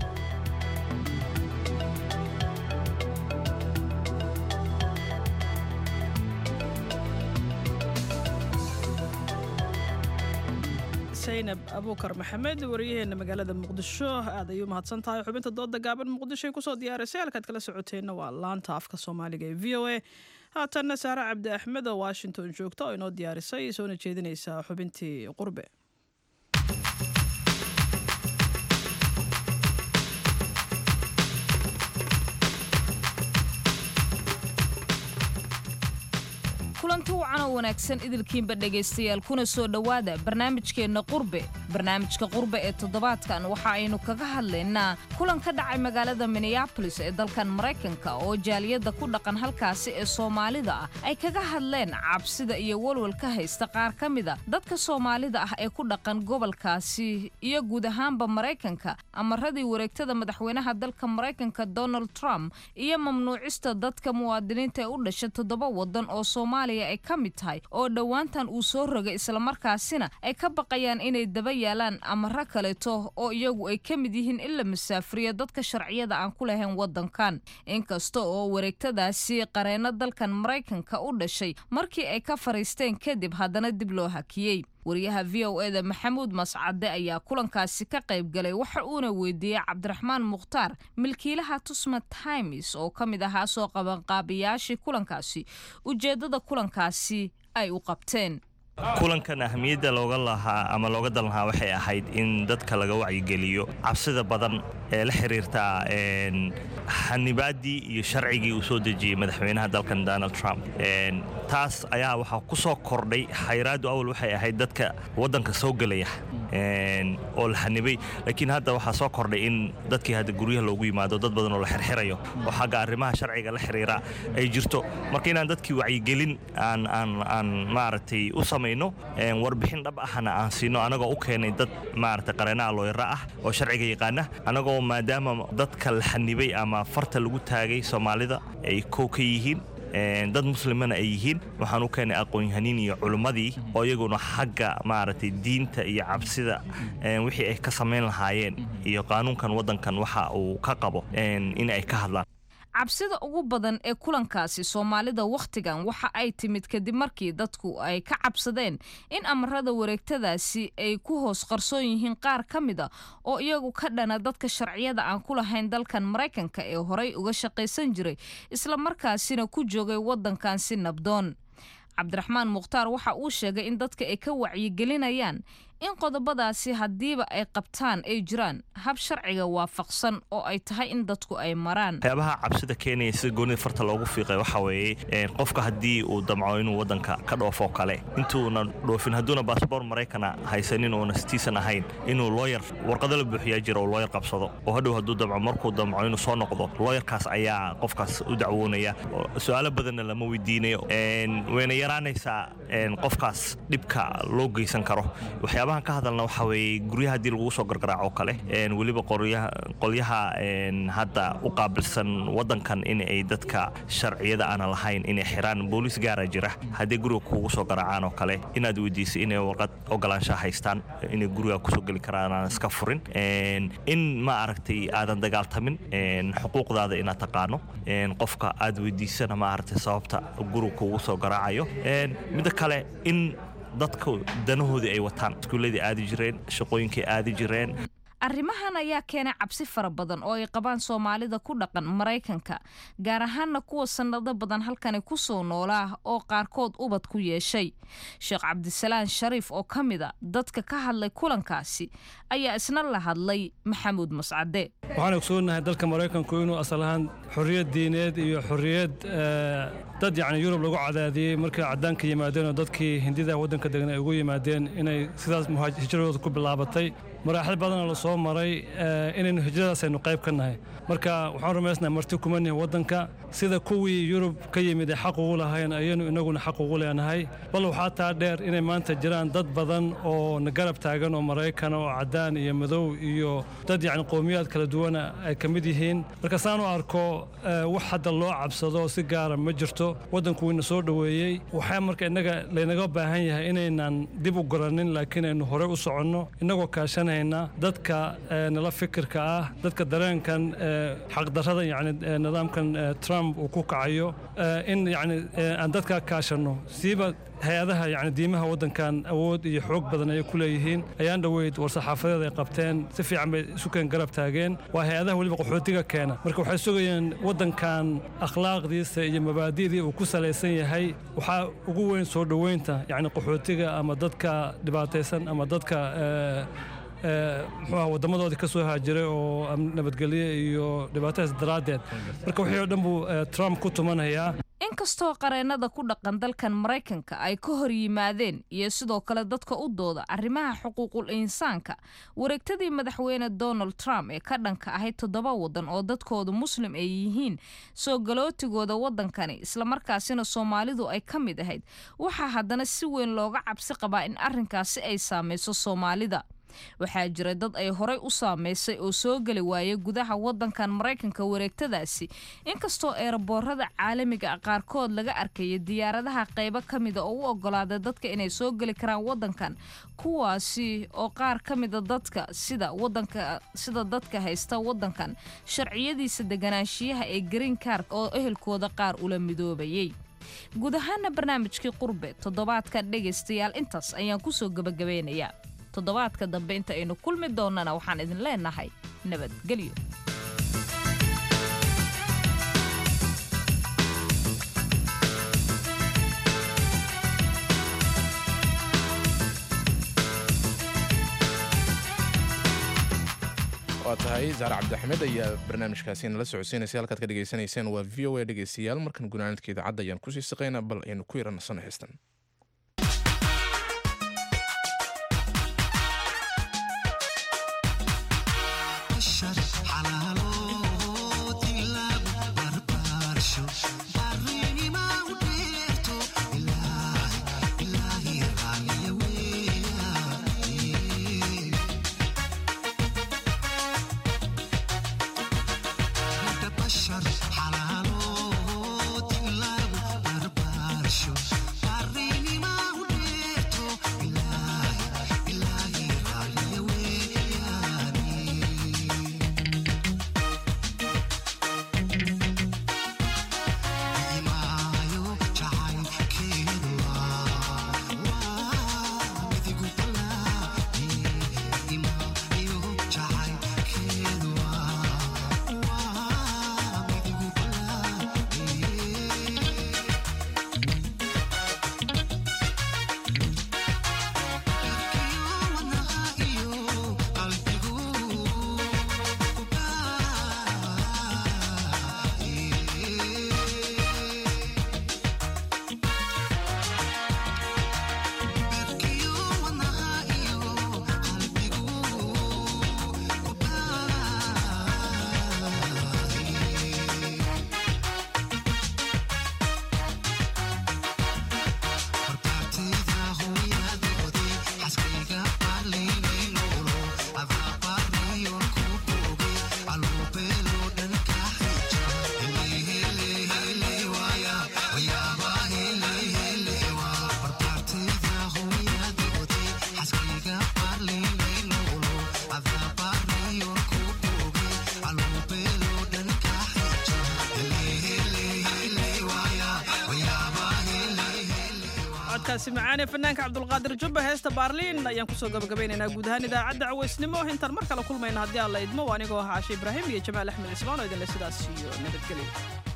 saynab abuukar maxamed wariyaheena magaalada muqdisho aad ayuu mahadsan tahay xubinta dooda gaaban muqdishoy kusoo diyaarisay halkaad kala socoteenna waa laanta afka soomaaliga ee v o a haatanna saare cabdi axmed oo washington joogta oo inoo diyaarisay soona jeedinaysa xubintii qurbe kulanti wacan oo wanaagsan idilkiinba dhegaystayaal kuna soo dhowaada barnaamijkeenna qurbe barnaamijka qurbe ee toddobaadkan waxa aynu kaga hadlaynaa kulan ka dhacay magaalada minneabolis ee dalkan maraykanka oo jaaliyadda ku dhaqan halkaasi ee soomaalida ah ay kaga hadleen cabsida iyo walwal ka haysta qaar ka mida dadka soomaalida ah ee ku dhaqan gobolkaasi iyo guud ahaanba maraykanka amaradii wareegtada madaxweynaha dalka maraykanka donald trump iyo mamnuucista dadka muwaadiniinta ee u dhasha toddoba wadan oo soomaaliya ay ka mid tahay oo dhowaantan uu soo rogay islamarkaasina ay ka baqayaan inay daba yaalaan amaro kaleeto oo iyagu ay ka mid yihiin in la masaafriyo dadka sharciyada aan ku lahayn wadankan inkasta oo wareegtadaasi qareenno dalkan maraykanka u dhashay markii ay ka fariisteen kadib haddana dib loo hakiyey wariyaha v o eda maxamuud mascade ayaa kulankaasi ka qayb galay waxa uuna weydiiyey cabdiraxmaan mukhtaar milkiilaha tusma times oo ka mid ahaa soo qabanqaabiyaashii kulankaasi ujeeddada kulankaasi ay u qabteen kulankan ahmiyadda looga lahaa ama looga dan lahaa waxay ahayd in dadka laga wacyigeliyo cabsida badan ee la xiriirta xanibaaddii iyo sharcigii uu soo dejiyey madaxweynaha dalkan donald trump taas ayaa waxaa ku soo kordhay xayraaddu awal waxay ahayd dadka waddanka soo gelaya oo la xanibay laakiin hadda waxaa soo kordhay in dadkii hadda guryaha loogu yimaado dad badan oo la xirxirayo oo xagga arrimaha sharciga la xiriira ay jirto marka inaan dadkii wacyigelin aan aan aan maaragtay u samayno warbixin dhab ahna aan siino anagoo u keenay dad maaragtay qareenaha looyara ah oo sharciga yaqaana anagoo maadaama dadka la xanibay ama farta lagu taagay soomaalida ay kow ka yihiin dad muslimana ay yihiin waxaan u keenay aqoon-yahaniin iyo culimmadii oo iyaguna xagga maaragtay diinta iyo cabsida wixii ay ka samayn lahaayeen iyo qaanuunkan waddankan waxa uu ka qabo in ay ka hadlaan cabsida ugu badan ee kulankaasi soomaalida wakhtigan waxa ay timid kadib markii dadku ay ka cabsadeen in amarada wareegtadaasi ay ku hoos qarsoon yihiin qaar ka mida oo iyagu ka dhana dadka sharciyada aan ku lahayn dalkan maraykanka ee horay uga shaqaysan jiray islamarkaasina ku joogay waddankan si nabdoon cabdiraxmaan mukhtaar waxa uu sheegay in dadka ay ka wacyigelinayaan in qodobadaasi haddiiba ay qabtaan ay jiraan hab sharciga waafaqsan oo ay tahay in dadku ay maraan waxyaabaha cabsida keenaya sida goonida farta loogu fiiqay waxa weeye qofka haddii uu damco inuu waddanka ka dhoofo kale intuuna dhoofin hadduuna baasboor maraykana haysanin oona sitiisan ahayn inuu looyar warqado la buuxiyaa jira oo looyar qabsado oo hadhow hadduu damco markuu damco inuu soo noqdo looyarkaas ayaa qofkaas u dacwoonaya su-aalo badanna lama weydiinayo wayna yaraanaysaa qofkaas dhibka loo geysan karo waxyaabahan ka hadalna waxa weeye guryaha haddii lagugu soo gargaraaco kale weliba qolyaha hadda u qaabilsan wadankan in ay dadka sharciyada aana lahayn inay xiraan booliis gaara jira haddii guriga kuugu soo garaacaan oo kale inaad weydiisay inay warqad ogolaanshaha haystaan inay guriga kusoo geli karaan aan iska furin in ma aragtay aadan dagaaltamin xuquuqdaada inaad taqaano qofka aad weydiisana ma aragtay sababta guriga kuugu soo garaacayo midda kale in dadka danahoodii ay wataan iskuulladii aadi jireen shaqooyinkay aadi jireen arrimahan ayaa keenay cabsi fara badan oo ay qabaan soomaalida ku dhaqan maraykanka gaar ahaanna kuwa sannado badan halkani ku soo noolaa oo qaarkood ubad ku yeeshay sheekh cabdisalaan shariif oo ka mid a dadka ka hadlay kulankaasi ayaa isna la hadlay maxamuud mascade waxaan ogsoonahay dalka maraykanku inuu asal ahaan xorriyad diineed iyo xorriyad dad yacni yurub lagu cadaadiyey markay caddaanka yimaadeen oo dadkii hindida waddanka degan ay ugu yimaadeen inay sidaas hijradooda ku bilaabatay maraaxil badana la soo maray inaynu hijradaas aynu qayb ka nahay marka waxaan rumaysnahay marti kuma nihin waddanka sida kuwii yurub ka yimid ay xaq ugu lahayn ayaynu inaguna xaq ugu leenahay bal waxaa taa dheer inay maanta jiraan dad badan oo na garab taagan oo maraykana oo caddaan iyo madow iyo dad yacni qowmiyaad kala duwana ay ka mid yihiin marka saan u arko wax hadda loo cabsado si gaara ma jirto waddanku wayna soo dhoweeyey waxaa marka innaga laynaga baahan yahay inaynan dib u garanin laakiin aynu horey u soconno innagoo kaashanayna dadka nala fikirka ah dadka dareenkan xaqdarrada yani nidaamkan trump uu ku kacayo in yani aan dadka kaashanno siiba hay-adaha yani diimaha waddankan awood iyo xoog badan ayay ku leeyihiin ayaan dhoweyd war saxaafadeed ay qabteen si fiican bay isu keen garab taageen waa hay-adaha weliba qaxootiga keena marka waxay sugayeen waddankan akhlaaqdiisa iyo mabaadi'dii uu ku salaysan yahay waxaa ugu weyn soo dhoweynta yani qaxootiga ama dadka dhibaataysan ama dadka muxuu ah wadamadoodii ka soo haajiray oo nabadgelye iyo dhibaatadaas daraaddeed marka wixii oo dhan buu trump ku tumanayaa inkastoo qareennada ku dhaqan dalkan maraykanka ay ka hor yimaadeen iyo sidoo kale dadka u dooda arrimaha xuquuqul insaanka wareegtadii madaxweyne donald trump ee ka dhanka ahayd toddoba waddan oo dadkooda muslim ay yihiin soo galootigooda waddankani islamarkaasina soomaalidu ay ka mid ahayd waxaa haddana si weyn looga cabsi qabaa in arrinkaasi ay saamayso soomaalida waxaa jira dad ay horay u saameysay oo soo geli waayay gudaha waddankan maraykanka wareegtadaasi inkastoo eeraboorada caalamiga ah qaarkood laga arkaya diyaaradaha qaybo ka mida oo u ogolaaday dadka inay soo geli karaan waddankan kuwaasi oo qaar ka mida dadka sida wadanka sida dadka haysta waddankan sharciyadiisa deganaanshiyaha ee green card oo ehelkooda qaar ula midoobayay guud ahaana barnaamijkii qurbe toddobaadkan dhegaystayaal intaas ayaan kusoo gabagabeynayaa toddobaadka dambe inta aynu kulmi doonnana waxaan idin leenahay nabadgelyo waa tahay zaare cabdixamed ayaa barnaamijkaasi nala socodsiinaysa halkaad ka dhegaysanayseen waa v o a dhegaystayaal markan gunaanadka idaacadda ayaan kusii saqaynaa bal aynu ku yara nasano heystan Xalaalo, tilaabo, barbaar. codkaasi macaan ee fanaanka cabdulqaadir jubba heesta baarliin ayaan kusoo gabagabaynaynaa guud ahaan idaacadda cawaysnimo intaan mar kale kulmayna haddii aan la idmo anigoo ah caashe ibraahim iyo jamaal axmed cismaan oo idinle sidaas iyo nabadgelyo